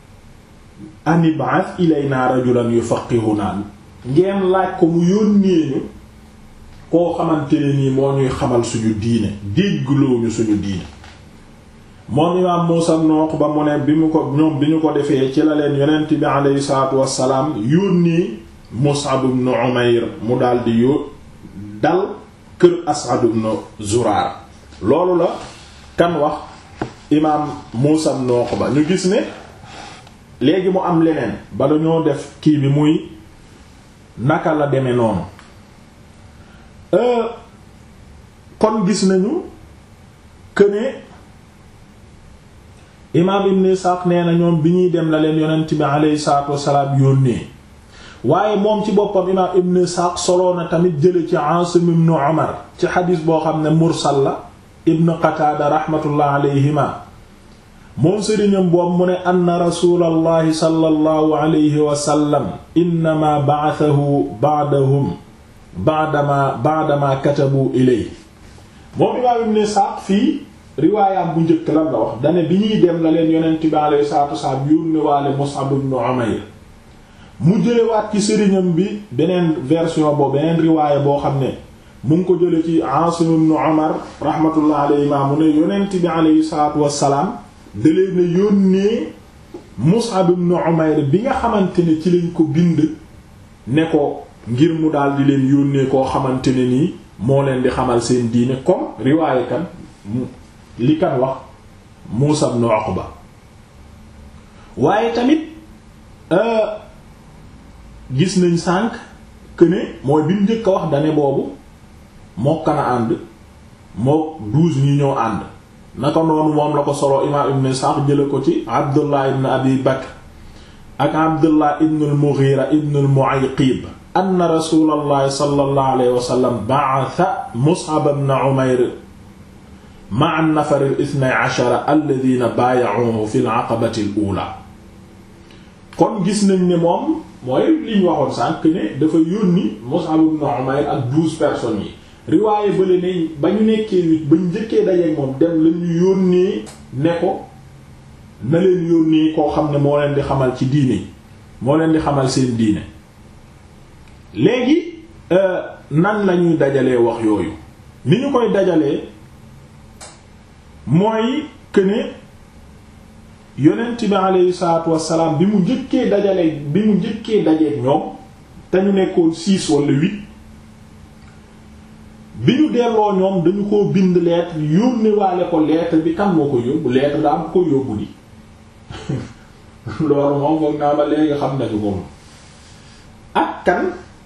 an ib'ath ilayna rajulan yufaqqihuna ngeen laaj ko mu yónnee ñu koo xamante ne nii moo ñuy xamal suñu diine déggloo ñu suñu diine moom imaam Muusaa ibn Uqba mu ne bi mu ko ñoom bi ñu ko defee ci la leen yonent bi alayhi salaatu wassalaam yónnee Mus'ab ibn Umayr mu daldi yó dal kër As'ad ibn Zuraar loolu la kan wax imaam Muusaa ibn Uqba ñu gis ne léegi mu am leneen ba dañoo def kii bi muy naka la demee noonu kon gis nañu këne imaam Ibn Isaaq nee na ñoom bi ñuy dem la leen yonent bi alayhi salaatu wassalaam yónnee waaye moom ci boppam imaam Ibn Isaaq soloo na tamit jële ci Aasim ibn Umar ci xadiis boo xam ne mursal la Ibn Qataada rahmatullah alayhima moom sëriñam boobu mu ne anna rasulallahi sallallahu alayhi wa sallam innama ba'athahu ba'dahum ba'dama ba'dama katabu ilay moom imaam ibn Sa'd fii riwaayam bu njëkk lan la wax dane bi ñuy dem la leen yonent bi alayhi salaatu wasalaam yónni waale Mus'ab ibn Umayr mu jëlewaat ci sëriñam bi beneen version boobu beneen riwaaya boo xam ne mu ngi ko jële ci Aasim ibn Umar rahmatullah alayhi ma mu ne yonent bi alayhi salaatu wasalaam da leen a yónnee Mus'ab ibn Umayr bi nga xamante ne ci lañ ko bind ne ko ngir mu daal di leen yónnee koo xamante ne nii moo leen di xamal seen diine comme riwaaye kan li kan wax Muusa ibn Uqba waaye tamit gis nañ sànq que ne mooy bi mu njëkk a wax dane boobu moo kan a ànd moo douze ñi ñoo ànd naka noonu moom la ko solo imaam ibn Sa'd jële ko ci Abdullah ibn Abi Bakr ak Abdullah ibn al-Mughira ibn al-Mu'ayqib anna rasulallahi sallallahu alayhi wa sallam ba'atha Mus'ab ibn Umayr ma'a an-nafar al-ithnay 'ashara alladhina baaya'uhu fi al-'aqabati al-ula kon gis nañ ne moom mooy li ñu waxoon sànq ne dafa yónni Mus'ab ibn Umayr ak douze personnes yi riwaaye bële ne ba ñu nekkee huit ba ñu njëkkee dajeek moom dem la ñu yónnee ne ko na leen yónnee koo xam ne moo leen di xamal ci diine moo leen di xamal seen diine léegi nan lañuy dajalee wax yooyu ni ñu koy dajalee mooy que ne yonent bi aleyhi salaatu wassalaam bi mu njëkkee dajale bi mu njëkkee dajeek ñoom te ñu nekkoon six wala huit bi ñu delloo ñoom dañu ko bind lettre yónne waale ko lettre bi kan moo ko yóbbu lettre daa am ko yóbbu di loolu moom foog naa ba léegi xam nañu ko ak kan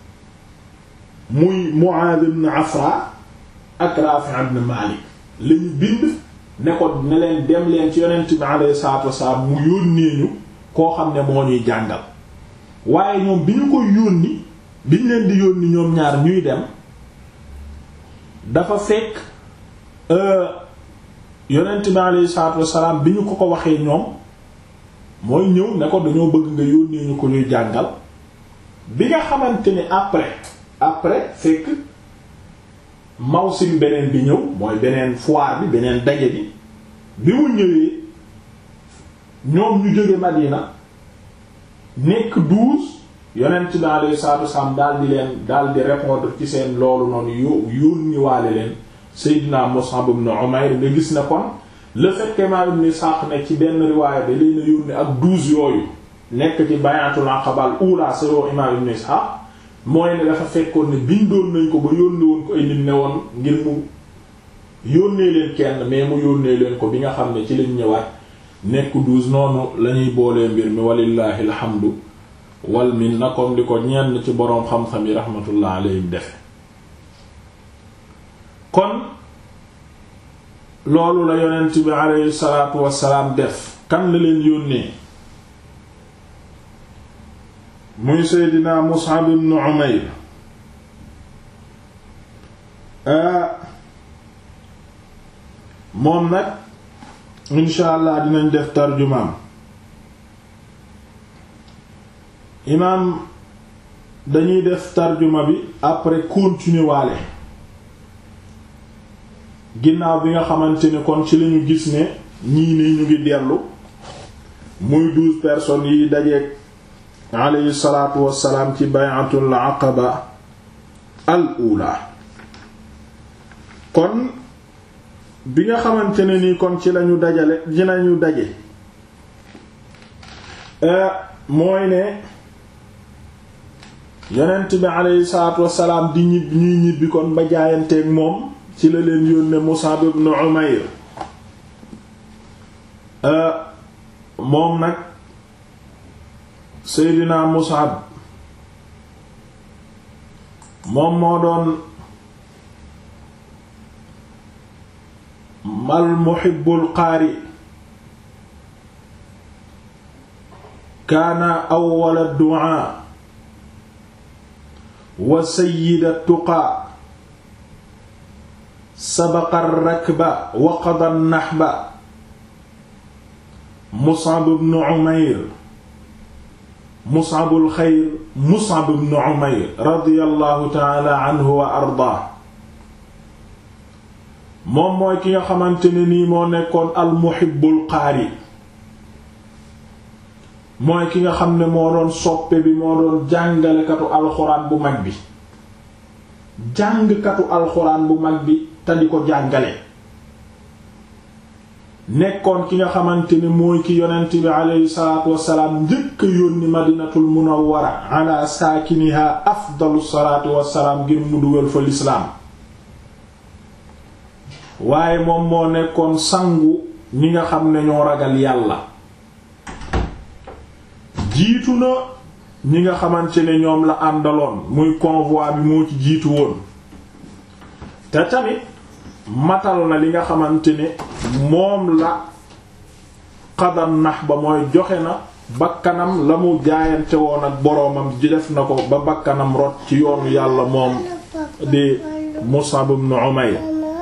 muy Mu'adh ibn Afra ak Rafi' ibn Malik lañu bind ne ko ne leen dem leen ci yonent bi alayhi salaatu wasalaam mu yónnee ñu koo xam ne moo ñuy jàngal waaye ñoom bi ñu ko yónni bi ñu leen di yónni ñoom ñaar ñuy dem dafa fekk yonent bi alayhi salaatu wasalaam bi ñu ko ko waxee ñoom mooy ñëw ne ko dañoo bëgg nga yónnee ñu ko ñuy jàngal bi nga xamante ni après après fekk mawsim beneen bi ñëw mooy beneen foire bi beneen daje bi bi mu ñëwee ñoom ñu jóge Madina nekk douze yonent bi alayhi salaatu wasalaam daal di leen daal di répondre ci seen loolu noonu yo yónni waale leen Seydina Mus'ab ibn Umayr nga gis ne kon le fait que Imaam Ibn Ishaq ne ci benn riwaaya da leen a yónni ak douze yooyu nekk ci bay'atul aqaba ula sero Imaam Ibn Ishaq mooy ne dafa fekkoon ne bindoon nañ ko ba yónnee woon ko ay nit ne woon ngir mu yónnee leen kenn mais mu yónnee leen ko bi nga xam ne ci lañ ñëwaat nekk douze noonu lañuy boolee mbir mi walillahi alhamdu wal minna comme di ko ñenn ci boroom xam-xam yi rahmatullah alayhim defe kon loolu la yonent bi alayhi salaatu wassalaam def kan la leen yónnee muy seydina Mus'ab ibn Umayr moom nag insha allah dinañ def tarjumaam imaam dañuy def tarjuma bi après continuer waale ginnaaw bi nga xamante ne kon ci lañu gis ne ñii ni ñu ngi dellu muy douze personnes yi dajeek alayhi salaatu wassalaam ci bay'atul aqaba al ula kon bi nga xamante ne nii kon ci lañu dajale dinañu daje mooy ne yonent bi alayhi salaatu wassalaam di ñib ñuy ñibbi kon ba jaayanteeg moom ci la leen yónne Mus'ab ibn Umayr moom nag Seydina Mus'ab moom moo doon mal muhibbul qaari kaana awwala du'aa wa sayyida tuqaa sabaqa rakba wa qada nahba Mus'ab ibn Umayr Mus'abul xayr Mus'ab ibn Umayr radiyallahu ta'ala anhu wa ardaa moom mooy ki nga xamante ne nii moo nekkoon al muhibbul qaari mooy ki nga xam ne moo doon soppe bi moo doon jàngalekatu alxuraan bu mag bi jàngkatu alxuraan bu mag bi te di ko jàngale nekkoon ki nga xamante ne mooy ki yonent bi aleyhi salaatu wassalaam njëkk a yónni madinatul munawwara ala saakiniha afdalu salaatu wassalaam ngir mu dugal fa lislaam waaye moom moo nekkoon sangu ñi nga xam ne ñoo ragal yàlla jiitu na ñi nga xamante ne ñoom la àndaloon muy convoi bi moo ci jiitu woon te tamit matal na li nga xamante ne moom la xadam nax ba mooy joxe na bakkanam la mu jaayante woon ak boroomam ji def na ko ba bakkanam rot ci yoonu yàlla moom di Mus'ab ibn Umayr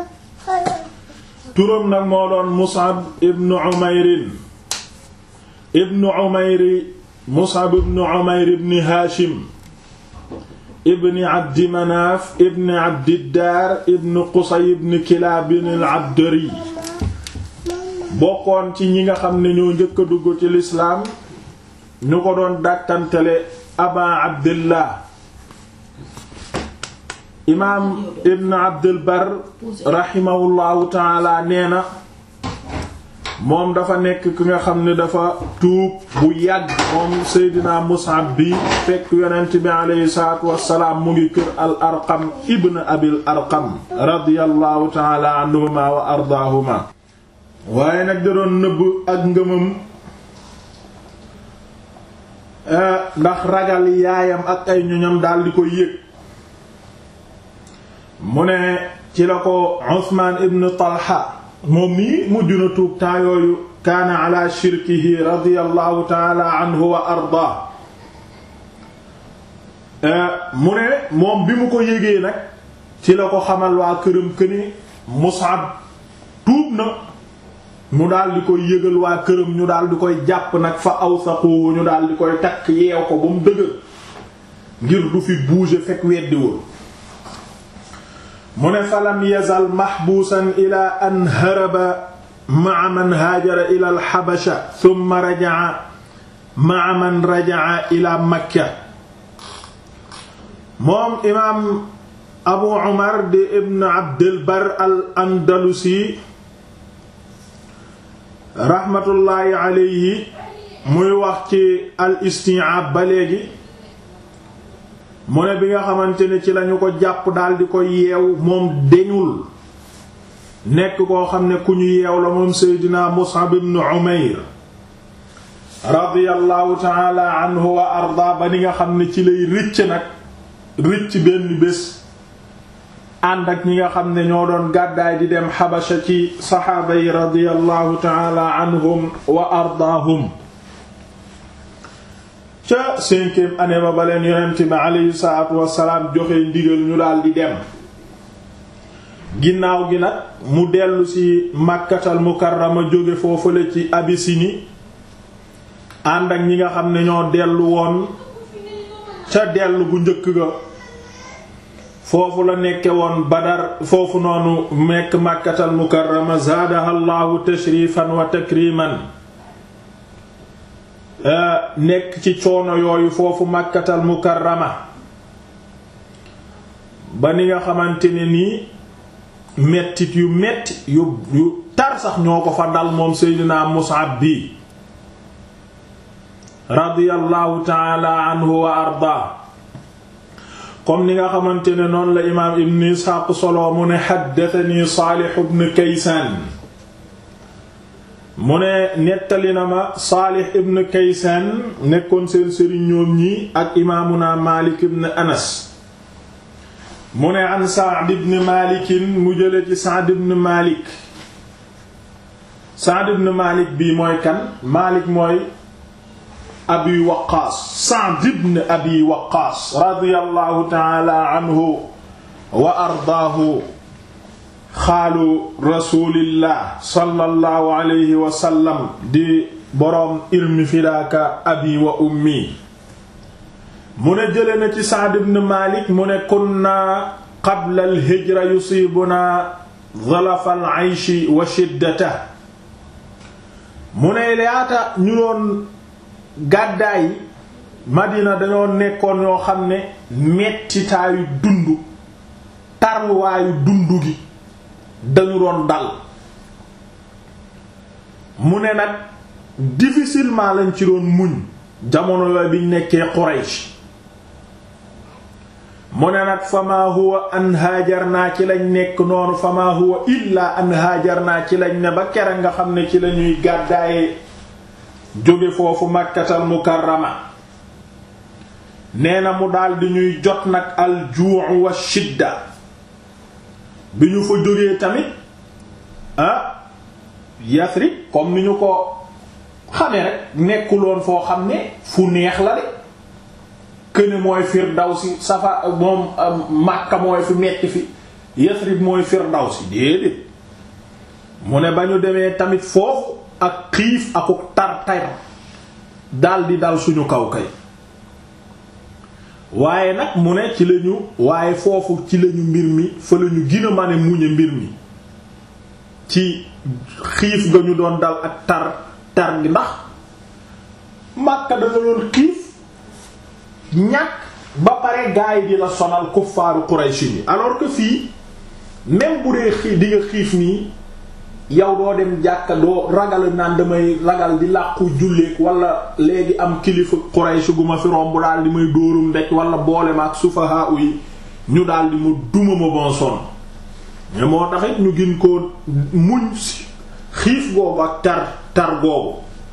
turam nag moo doon Mus'ab ibn Umayrin ibn Umayri Mus'ab ibn Umayr ibn Hashim ibn Abdi Manaaf ibn Abdiddaar ibn Qusay ibn Kilaab al-Abdari bokkoon ci ñi nga xam ne ñoo njëkk a dugg ci lislaam ñu ko doon dàkkantele Aba Abdillah imaam ibn abdul bar raximahullahu taala nee na moom dafa nekk ki nga xam ne dafa tuub bu yàgg moom seydina mus'ab bi fekk yonent bi aleyhi salaatu wassalaam mu ngi kër al arqam ibn abil arqam radiyallahu taala anhuma wa ardaahuma waaye nag da doon nëbb ak ngëmam ndax ragal yaayam ak ay ñoñam daal di ko yëg mu ne ci la ko Usmaan ibn Talha moom nii mujj na tuub temps yooyu kaana ala shirkihi radiyallahu taala anhu wa ardaa mu ne moom bi mu ko yégee nag ci la ko xamal waa këram këni Mus'ab tuub na mu daal di koy yëgal waa këram ñu daal di koy jàpp nag fa awsaqu ñu daal di koy takk yeew ko ba mu dëgër ngir du fi bouger fekk weddiwul mu ne falam yazal mahbuusan ila an haraba ma'a man haajara ila al-habasha thumma raja'a ma'a man raja'a ila makka moom imaam abu umar di ibn abdul bar al andalusi raxmatullaahi alayhi muy wax ci al isti'ab ba léegi mu ne bi nga xamante ne ci lañu ko jàpp daldi ko yeew moom deñul nekk koo xam ne ku ñu yeew la moom seydina mus'ab ibn umayr radiyallahu taala anhu wa arda ba ni nga xam ne ci lay rëcc nag rëcc benn bés ànd ak ñi nga xam ne ñoo doon gàddaay di dem xabasha ci saxaaba yi radiyallahu taala anhum wa ardaahum ca cinquième année ba ba leen yonent bi aleyhi salaatu wasalaam joxe ndigal ñu daal di dem ginnaaw gi nag mu dellu ci màkkatal mukarrama jóge foofule ci abisini ànd ak ñi nga xam ne ñoo dellu woon ca dellu gu njëkk ga foofu la nekke woon badar foofu noonu mekk màkkatal mukarrama zaadaha allahu tashrifan wa takriman nekk ci coono yooyu foofu màkkatal mukarrama ba ni nga xamante ne nii mettit yu metti yu yu tar sax ñoo ko fa dal moom seydina Mus'ab bi radiyallahu taala anhu wa arda comme ni nga xamante ne noonu la imaam ibn Isxaaq solo mu ne xaddatani Saalix ibn Kaysaan mu ne nettali na ma Saalix ibn Kaysaan nekkoon seen sëriñ ñoom ñi ak imaamuna Maalik ibn Anas mu ne an Sa'd ibn Maalik mu jële ci Sa'd ibn Maalik Sa'd ibn Maalik bii mooy kan Maalik mooy abi waqaas Sa'd ibn abi waqaas radiyallahu ta'ala anhu wa ardaahu xaalu rasulillah sallallahu alayhi wa sallam di boroom ilmi fidaaka abi wa ummi mu ne jële na ci Sa'd ibn Malik mu ne kunna qabla al-hijra yusiibuna dhalafa al-'ayshi wa shiddata mu ne laata ñu doon gàddaay Madina dañoo nekkoon ñoo xam ne mettitaayu dund tarwaayu dund gi dañu doon dal mu ne nag difficilement lañ ci doon muñ jamono yooyu biñ nekkee Quraysh mu ne nag fama huwa an haajarnaa ci lañ nekk noonu fama huwa illa an haajarnaa ci lañ ne ba kere nga xam ne ci lañuy gàddaaye jóge foofu makkatal mukarrama nee na mu daldi ñuy jot nag al juu' wa shidda bi ñu fa jógee tamit ah Yasrib comme ni ñu ko xamee rek nekkuloon foo xam ne fu neex la de këne mooy Firdawsi safa moom Makka mooy fi metti fi Yasrib mooy Firdawsi déedéet mu ne ba ñu demee tamit foofu ak xiif akuk tar-tar daldi dal suñu kaw kay waaye nag mu ne ci lañu waaye foofu ci lañu mbir mi fa lañu gën a mane muñe mbir mi ci xiif ga ñu doon dal ak tar tar gi ndax Makka da nga doon xiif ñàkk ba pare gaa yi di la sonal kuffaaru Quraysh yi alors que fii même bu dee xii di nga xiif nii yow doo dem jàkka doo ragal naan damay ragal di làqu julleek wala léegi am kilifa Quraysh gu ma fi romb daal di may dóorum ndek wala boole ma ak sufaha yi ñu daal di ma duma ma bon son mais moo taxit ñu gin ko muñ xiif googu ak tar tar googu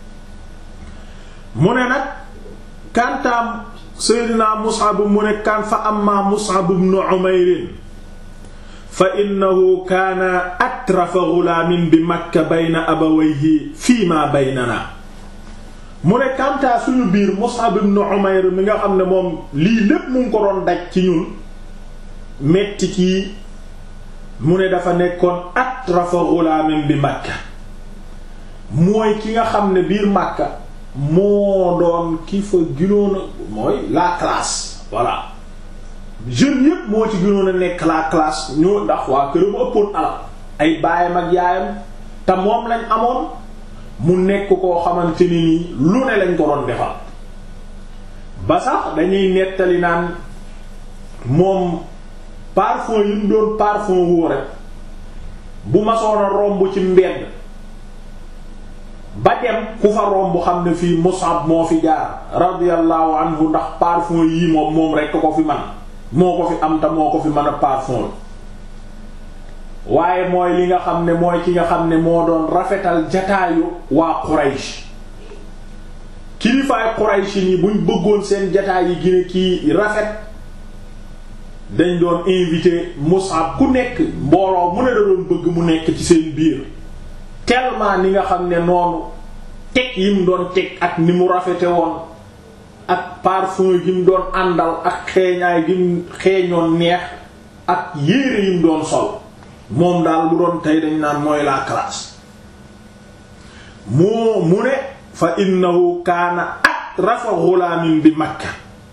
mu ne nag kantaam Seydina Mus'ab mu ne kan fa amma Mus'ab ibn Umayr fa innahu kaana atrafa ghulaamin bi Makka bayna abawayhi fii ma baynana mu ne kantaa suñu biir Mus'ab ibn Umayr mi nga xam ne moom lii lépp mu ngi ko doon daj ci ñun metti ci mu ne dafa nekkoon atrafa ghulaamin bi Makka mooy ki nga xam ne biir Makka moo doon ki fa ginoon a mooy la classe voilà jeunes yépp moo ci ginoon a nekk la classe ñoo ndax waa këram ëppoon alal ay baayam ak yaayam te moom lañ amoon mu nekk koo xamante ni nii lu ne lañ ko doon defal ba sax dañuy nettali naan moom parfum yi mu doon parfum woo rek bu masoon a romb ci mbedd ba dem ku fa romb xam ne fii Mus'ab moo fi jaar radiyallahu anhu ndax parfum yii moom moom rekk ko fi man moo ko fi am te moo ko fi mën a parfum waaye mooy li nga xam ne mooy ki nga xam ne moo doon rafetal jataayu waa Quraysh kilifaay Quraysh ni buñ bëggoon seen jataay yi gine kii rafet dañ doon invité Mus'ab ku nekk mbooloo mu ne da doon bëgg mu nekk ci seen biir tellement ni nga xam ne noonu teg yi mu doon teg ak ni mu rafete woon ak parfum yi mu doon àndal ak xeeñaay gi mu xeeñoon neex ak yére yi mu doon sol moom daal bu doon tey dañ naan mooy la classe moo mu ne fa innahu kaana atrafa ghulamin bi Makka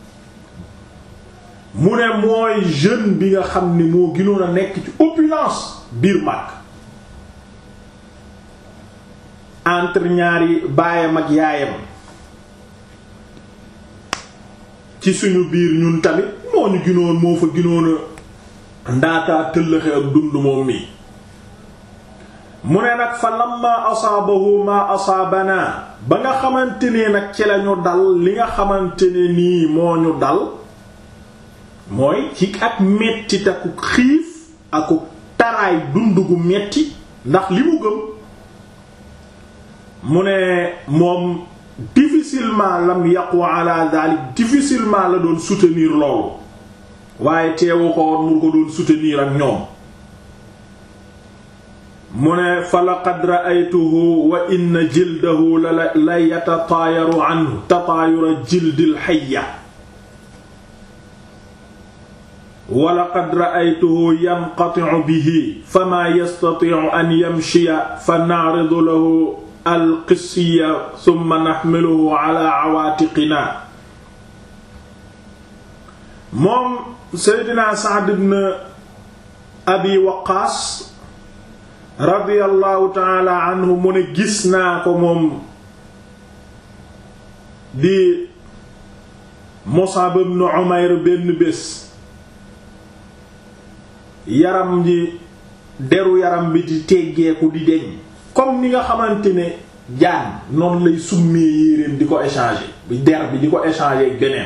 mu ne mooy jeune bi nga xam ni moo gënoon a nekk ci opulence biir Makka entre ñaari baayam ak yaayam ci suñu biir ñun tamit moo ñu ginoon moo fa ginoon a ndaataa tëllëxe ak dund moom mi mu ne nag fa lamma asaabahu ma asaabana ba nga xamante ne nag ci lañu dal li nga xamante ne nii moo ñu dal mooy ci ak metti taku xiif aku taraay dund gu metti ndax li mu gëm mu ne moom difficilement lam yaqu ala dalik difficilement la doon soutenir loolu waaye teewu ko woon mu ko doon soutenir ak ñoom mu ne fa laqad ra'aytuhu wa inna jildahu la la yatataayaru anhu tataayura jildil hayya wa laqad ra'aytuhu yanqati'u bihi fama yastati'u an yamshiya fa na'ridu lahu alqisiya summa naxmiluhu ala awaatiqina moom seydina Sa'd ibn abi waqaas radiyallahu taala anhu mu ne gis naa ko moom di Mus'ab ibn Umayr benn bés yaram ji deru yaram bi di teggeeku di deñ comme ni nga xamante ne jaan noonu lay summee yéreem di ko échanger bi der bi di ko échanger ak beneen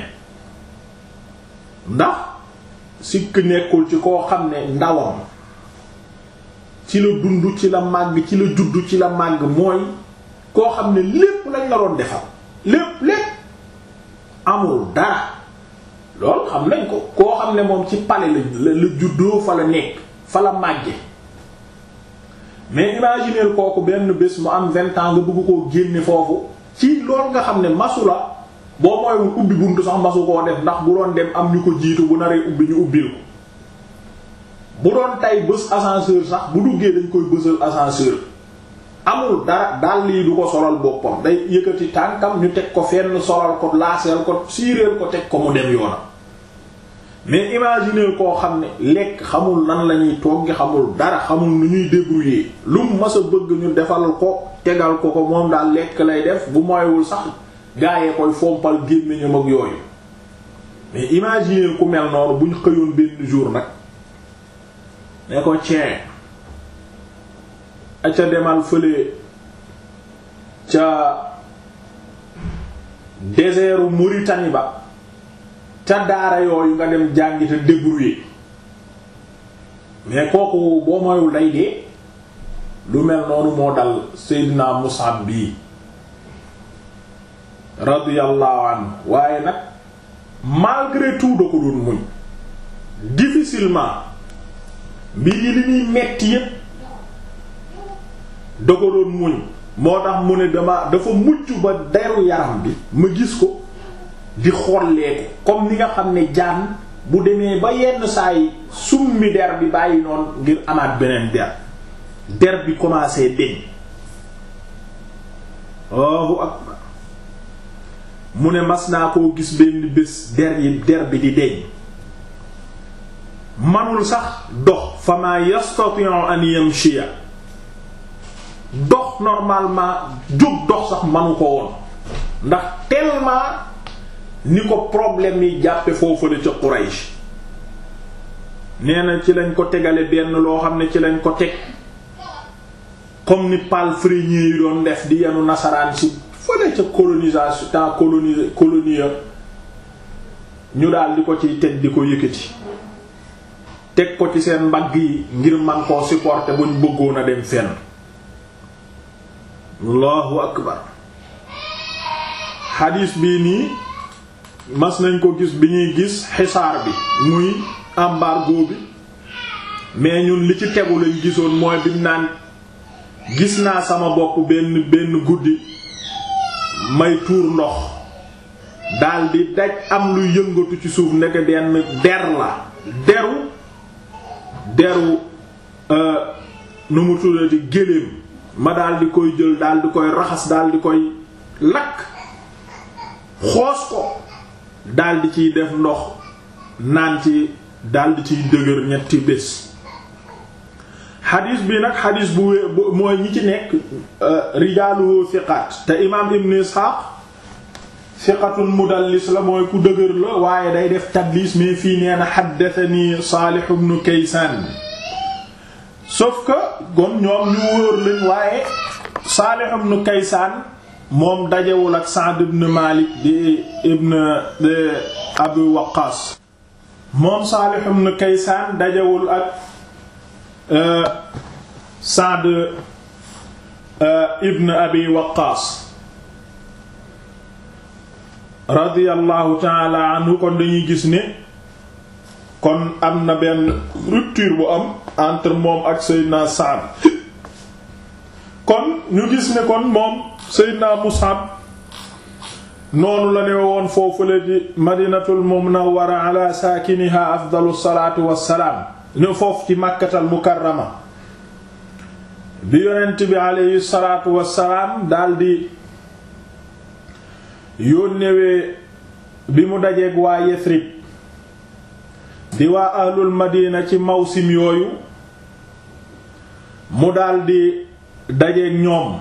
ndax sikk nekkul ci koo xam ne ndawam ci la dund ci la màgg ci la juddu ci la màgg mooy koo xam ne lépp lañ la doon defal lépp lépp amul dara loolu xam nañ ko koo xam ne moom ci pale la la juddoo fa la nekk fa la màgge mais imaginer kooku benn bés mu am vingt ans nga bëgg koo génne foofu ci loolu nga xam ne masu la boo mooywul ubbi buntu sax masu koo def ndax bu doon dem am ñu ko jiitu bu naree ubbi ñu ubbil ko bu doon tay bës ascenseur sax bu duggee dañ koy bësal ascenseur amul dara dàll yi du ko solal boppam day yëkkati tànkam ñu teg ko fenn solal ko laaseel ko siireel ko teg ko mu dem yoonam mais imaginer koo xam ne lekk xamul nan la ñuy toggi xamul dara xamul nu ñuy débrouiller lu mu mas a bëgg ñu defal ko tegal ko ko moom daal lekk lay def bu moywul sax gaayee koy fompal gémmiñam ak yooyu mais imaginer ku mel noonu bu ñu xëyoon benn jour nag ne ko cee a ca demal fële ca désertu Mauritanie ba ca daara yooyu nga dem jàngi te débrouiller mais kooku boo moyul day dee lu mel noonu moo dal Seydina Musab bii radiyallahu anhu waaye nag malgré tout da ko doon muñ difficilement mbir yi li muy metti yépp da ko doon muñ moo tax mu ne dama dafa mucc ba deru yaram bi ma gis ko di xolleeku comme ni nga xam ne jaan bu demee ba yenn saa yi summi der bi bàyyi noonu ngir amaat beneen der der bi commencé deñ Allahu akbar mu ne mas naa koo gis benn bés der yi der bi di deñ manul sax dox fa ma yastati'u an yamshiya dox normalement jóg dox sax manu ko woon ndax tellement ni ko problème yi jàppe foofu la ca Quraysh nee na ci lañ ko tegale benn loo xam ne ci lañ ko teg comme ni palefreniers yi doon def di yenu nasaraan si fële ca colonisation temps coloni colonie ñu daal di ko ciy teg di ko yëkkati teg ko ci seen mbagg yi ngir man koo supporter buñ bëggoon a dem fenn allahu akbar xadiis bii nii mas nañ ko gis bi ñuy gis xisaar bi muy embargo bi mais ñun li ci tegu lañ gisoon mooy bi naan gis naa sama bopp benn benn guddi may tuur ndox daldi daj am lu yëngatu ci suuf nekk benn der la deru deru nu mu tuddati géléem ma daldi koy jël daldi koy raxas daldi koy lakk xoos ko daldi ciy def ndox naan ci daldi ciy dëgër ñetti bés xadis bi nag xadis bu wé mooy ñi ci nekk rijaaluhu thiqat te imaam ibn Ishaq thiqatun mudallis la mooy ku dëgër la waaye day def tadlis mais fii nee na haddathani Salih ibn Kaysan sauf que kon ñoom ñu wóor lañ waaye Salih ibn Kaysan moom dajewul ak Sa'd ibn Malik di ibn di Abu Waqqas moom Salih ibn Kaysan dajewul ak Sa'd ibn Abi Waqqas radiyallahu ta'ala anhu kon dañuy gis ne kon am na benn rupture bu am entre moom ak Seydina Sa'd kon ñu gis ne kon moom Seydina Mus'ab noonu la ne woon foofu la di Madinatul Munawwara ala saakiniha afdalu salaatu wassalaam ne foofu ci Makkatal Mukarrama bi yonent bi aleyhi salaatu wassalaam daldi yónnewee bi mu dajeeg waa Yasrib di waa ahlul Madina ci mawsim yooyu mu daldi dajeeg ñoom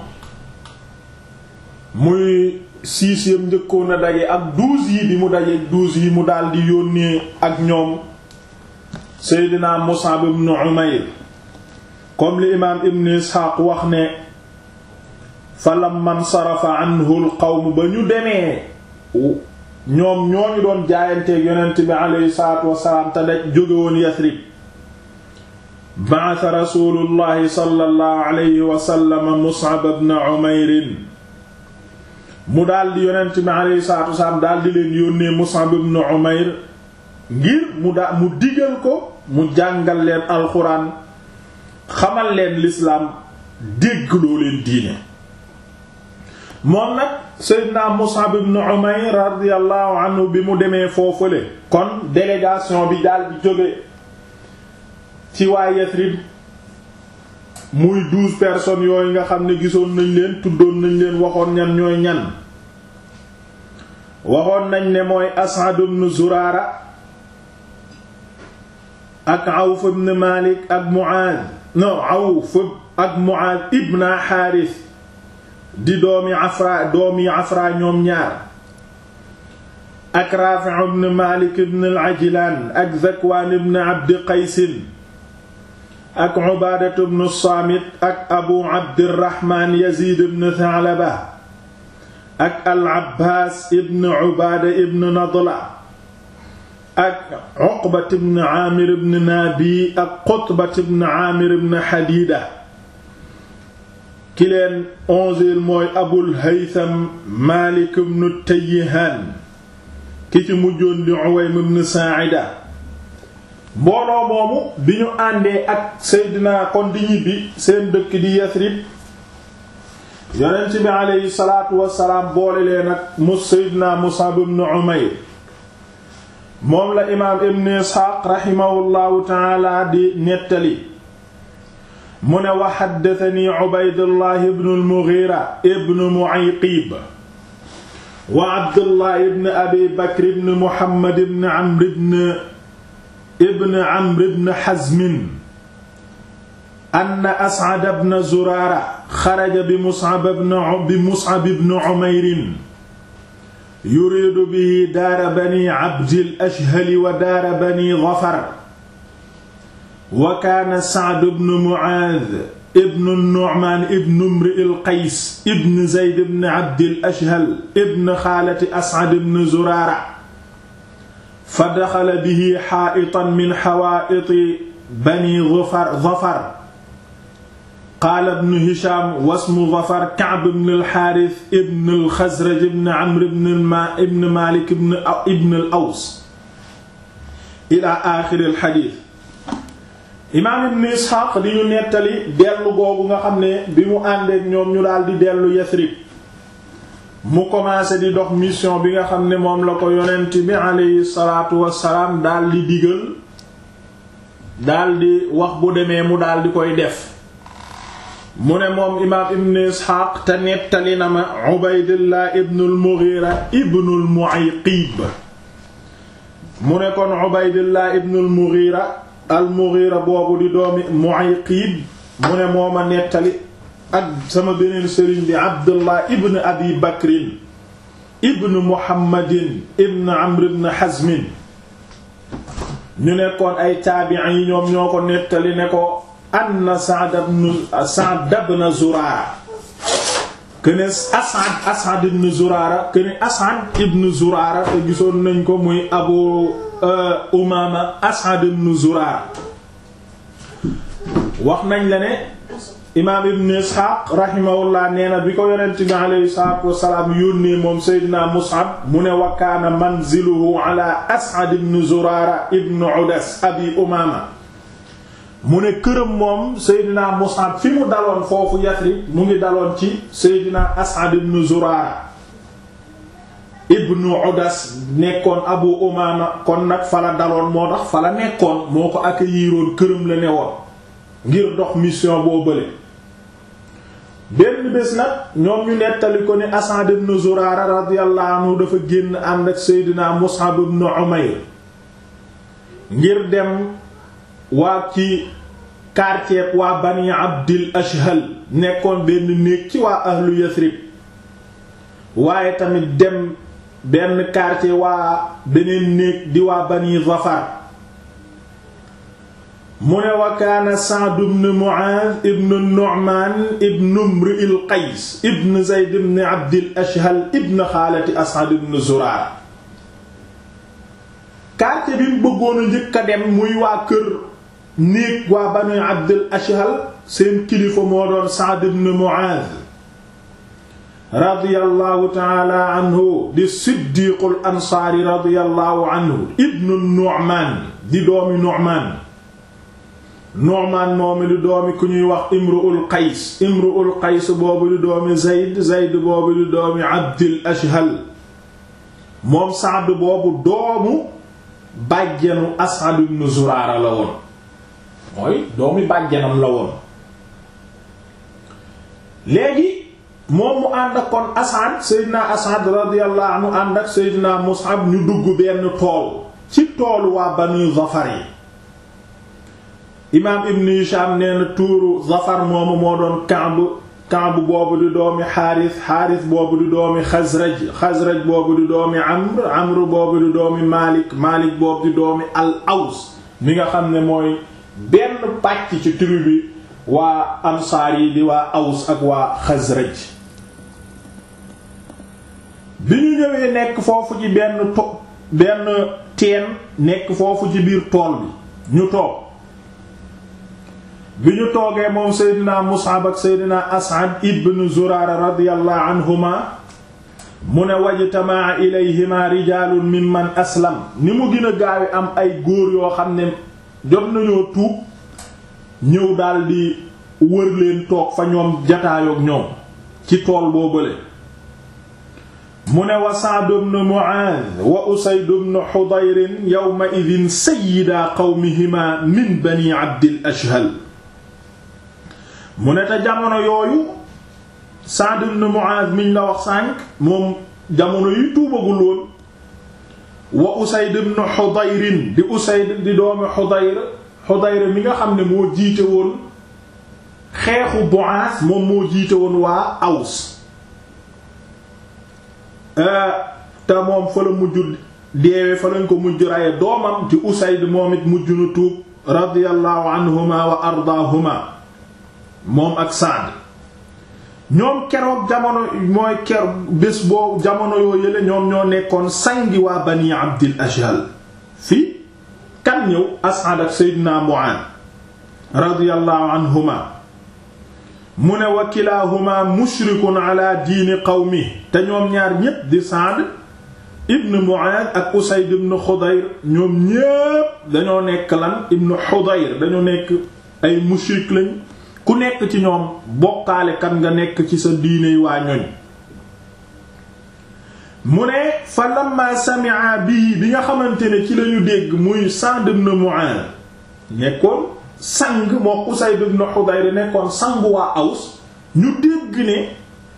muy siis yam njëkkoon a daje ak douze yi bi mu dajeeg douze yi mu daldi yónnee ak ñoom Seydina Mus'ab ibn Umayr comme li imaam Ibn Isxaaq wax ne fa lamman sarafa anhu al qawm ba ñu demee ñoom ñooñu doon jaayanteeg yonent bi aleyhi salaatu wasalaam te daj jóge woon Yasrib ba'atha rasuulullahi sallallahu alayhi wa sallam Mus'ab ibn Umayr mu daldi yonent bi aleyhi salaatu wasalaam daldi leen yónnee Mus'ab ibn Umayr ngir mu daa mu digal ko mu jàngal leen alxuraan xamal leen lislaam déggloo leen diine moom nag Seydina Mus'ab ibn Umayr radiyallahu anhu bi mu demee foofule kon délégation bi daal di jóge ci waa Yasrib muy douze personnes yooyu nga xam ne gisoon nañ leen tuddoon nañ leen waxoon ñan ñooy ñan waxoon nañ ne mooy As'ad ibn Zurara ak Awf ibn Malik ak Mu'adh no Awf ak Mu'adh ibn Harith di doomi Afra doomi Afra ñoom ñaar ak Raafi' ibn Maalik ibn al-Ajlaan ak Zakwaan ibn Abdi Qaysin ak Ubaadatu ibn Saamit ak Abu Abdirrahmaan Yaziid ibn Tha'laba ak al-Abbaas ibn Ubaada ibn Nadla ak Uqbat ibn Aamir ibn Naabi ak Qutbat ibn Aamir ibn Hadiida ki leen onzième mooy Abul Haytham Maalik ibn Tayyihaan ki ci mujjoon di Uwaym ibn Saa'ida mbooloo moomu bi ñu àndee ak Seydina kon di ñibbi seen dëkk di Yasrib yonent bi aleyhi salaatu wassalaam boole leen ak mu Seydina Mus'ab ibn Umayr moom la imaam ibn Isxaaq raximahullahu taala di nettali mu ne wa xaddatani Ubaydullah ibn al-Mughira ibn Mu'ayqib wa Abdullah ibn Abi Bakr ibn Muhammad ibn Amr ibn ibn Amr ibn Hazm anna As'ad ibn Zurara xaraja bi Mus'ab ibn bi Mus'ab ibn Umayr yuriidu bihi daara bani Abdil Ashhal wa daara bani Zafar wa kaana Sa'd ibn Mu'aadh ibn Nu'maan ibn Imri'il Qays ibn Zayd ibn Abdil Ashhal ibn xaalati As'ad ibn Zuraara fa daxala bihi xaa'itan min xawaa'iti bani Zafar qaala ibn Hishaam wasmu Zafar Ka'b ibn al-Haaris ibn al-Xasraj ibn Amr ibn Maalik ibn al-Aws ilaa aaxiri al-xadiis imaam ibn Isxaaq di ñu nettali dellu googu nga xam ne bi mu àndeek ñoom ñu daal di dellu Yasrib mu commencé di dox mission bi nga xam ne moom la ko yonent bi aleyhi salaatu wassalaam daal di digal daal di wax bu demee mu daal di koy def mu ne moom imaam ibn Isxaaq te nettali na ma Ubaydullah ibn al-Mughira ibn al-Mu'ayqib mu ne kon Ubaydullah ibn al-Mughira al-Mughira boobu di doomi Mu'ayqib mu ne mooma nettali ak sama beneen sëriñ bi Abdullah ibn Abi Bakrin ibn Muhammadin ibn Amr ibn Hazmin ñu nekkoon ay taabi'in yi ñoom ñoo ko nettali ne ko anna Sa'd ibn Sa'd ibn Zurara këne As'ad As'ad ibn Zurara këne As'ad ibn Zurara te gisoon nañ ko muy Abu Umaama As'ad ibn Zurara wax nañ la ne imaam ibn Isxaaq rahimahullah nee na bi ko yonent bi alayhi salaatu wassalaam yónnee moom Seydina Mus'ab mu ne wa kaana manziluhu ala As'ad ibn Zurara ibn Udas abi Umaama mu ne këram moom Seydina Mus'ab fi mu daloon foofu Yasrib mu ngi daloon ci Seydina As'ad ibn Zurara ibn Udas nekkoon Abu Umaama kon nag fa la daloon moo tax fa la nekkoon moo ko accueilliroon këram la newoon ngir dox mission boo bële benn bés nag ñoom ñu nettali ko ni As'ad ibn Zurara radiyallahu anhu dafa génn ànd ak Seydina Mus'ab ibn Umayr ngir dem waa ci quartier waa Bani Abdil Ashhal nekkoon benn néeg ci waa ahlu Yathrib waaye tamit dem benn quartier waa beneen néeg di waa Bani Zafar mu ne wa kaana Sa'd ibn Mu'adh ibn Nu'man ibn Imri'il Qays ibn Zayd ibn Abdil Ashhal ibn xaalati As'ad ibn Zurara quartier bi mu bëggoon a njëkk a dem muy waa kër néeg waa Banu Abdil Ashhal seen kilifa moo doon Sa'd ibn Mu'adh radiyallahu ta'ala anhu di siddiqul ansaari radiyallahu anhu ibn Nu'man di doomi Nu'man Nu'man moomi di doomi ku ñuy wax Imru'ul Qays Imru'ul Qays boobu di doomi Zayd Zayd boobu di doomi Abdil Ashhal moom Sa'd boobu doomu bàjjanu As'ad ibn Zurara la woon mooy doomi bàjjanam la woon léegi moom mu ànd ak kon As'ad Seydina As'ad radiyallahu anhu ànd ak Seydina Mus'ab ñu dugg benn tool ci toolu waa Banu Zafar yi imaam ibn Hisham nee na tuuru Zafar moomu moo doon Ka'b Kaab boobu di doomi Xaaris Xaaris boobu di doomi Xasraj Xasraj boobu di doomi Amr Amr boobu di doomi Maalik Maalik boobu di doomi al Aws mi nga xam ne mooy benn pàcc ci tribu bi waa Ansaar yi di waa Aws ak waa Xasraj bi ñu ñëwee nekk foofu ci benn to benn teen nekk foofu ci biir tool bi ñu toog bi ñu toogee moom seydina Mus'ab ak seydina As'ad ibn Zurara radiyallahu anhuma mu ne wajtamaa ilayhima rijaalun mimman aslam ni mu gën a gaawi am ay góor yoo xam ne jot nañoo tuub ñëw daldi wër leen toog fa ñoom jataayook ñoom ci tool boo bële mu ne wa Sa'd ibn Mu'adh wa Usayd ibn Hudayr yawma idhin sayyida qawmihima min bani Abdil Ashhal mu ne te jamono yooyu Sa'd ibn Mu'adh miñ la wax sànq moom jamono yi tuubagul woon wa Usayd ibn Hudayr di Usayd di doomi Hudayr Hudayr mi nga xam ne moo jiite woon xeexu Bu'aas moom moo jiite woon waa Aws te moom fa la mujj deewe fa lañ ko mujj raye doomam ci Usayd moom it mujj na tuub radiyallahu anhuma wa ardaahuma moom ak Saad ñoom keroog jamono mooy ker bés boobu jamono yoo yële ñoom ñoo nekkoon sangi waa bani Abdil Ashhal fii kan ñëw As'ad ak Seydina Mu'aaz radiyallahu anhuma mu ne wa kilaahuma mushrikun ala diini qawmi te ñoom ñaar ñépp di Saad ibn Mu'aaz ak Usayd ibn Xudayr ñoom ñépp dañoo nekk lan ibn Xudayr dañoo nekk ay mushrik lañ ku nekk ci ñoom bokkaale kan nga nekk ci sa diine waa ñoñ mu ne fa lamma sami'a bii bi nga xamante ne ci lañu dégg muy Sa'd ibn Mu'aaz nekkoon sang moo Usayd ibn Hudayr nekkoon sangu waa Aws ñu dégg ne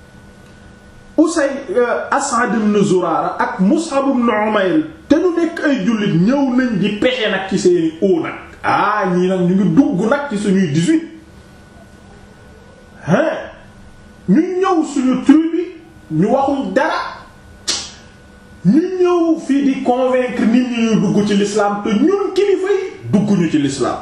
Usayd As'ad ibn Zurara ak Mus'ab ibn Umayr te ñu nekk ay jullit ñëw nañ di pexe nag ci seeni oo nag ah ñii nag ñu ngi dugg nag ci suñuy 18 hein ñu ñëw suñu tribu ñu waxuñ dara ñu ñëw fii di convaincre nit ñi ñu dugg ci l'islam te ñun kilifa yi dugguñu ci l'islam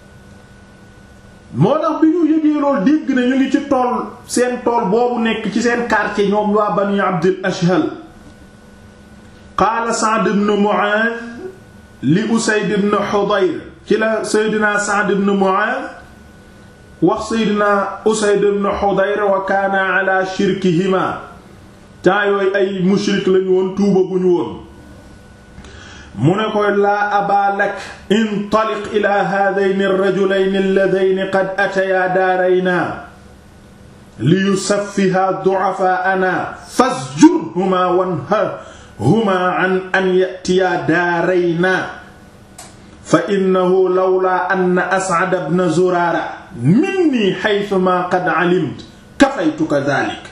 moo tax bi ñu yëgee lool dégg na ñu ngi ci tool seen tool boobu nekk ci seen quartier ñoom waa Bani Abdil Ashhal qaala Sa'd ibn Mu'adh li Usayd ibn Hudayr ci la Seydina Sa'd ibn Mu'adh wax Seydina Usayd ibn Hudayr wa kaana ala shirkihima temps yooyu ay mushrik lañu woon tuubaguñu woon mu ne koy laa abaa lak intaliq ila haadayni ar-rajulayni alladayni qad atayaa daaraynaa liyusaffiha du'afaa'anaa fasjurhumaa wanharhumaa an an ya'tiyaa daaraynaa fa innahu lawlaa anna As'ad ibn Zuraara minnii haythumaa qad 'alimta kafaytuka dhaalika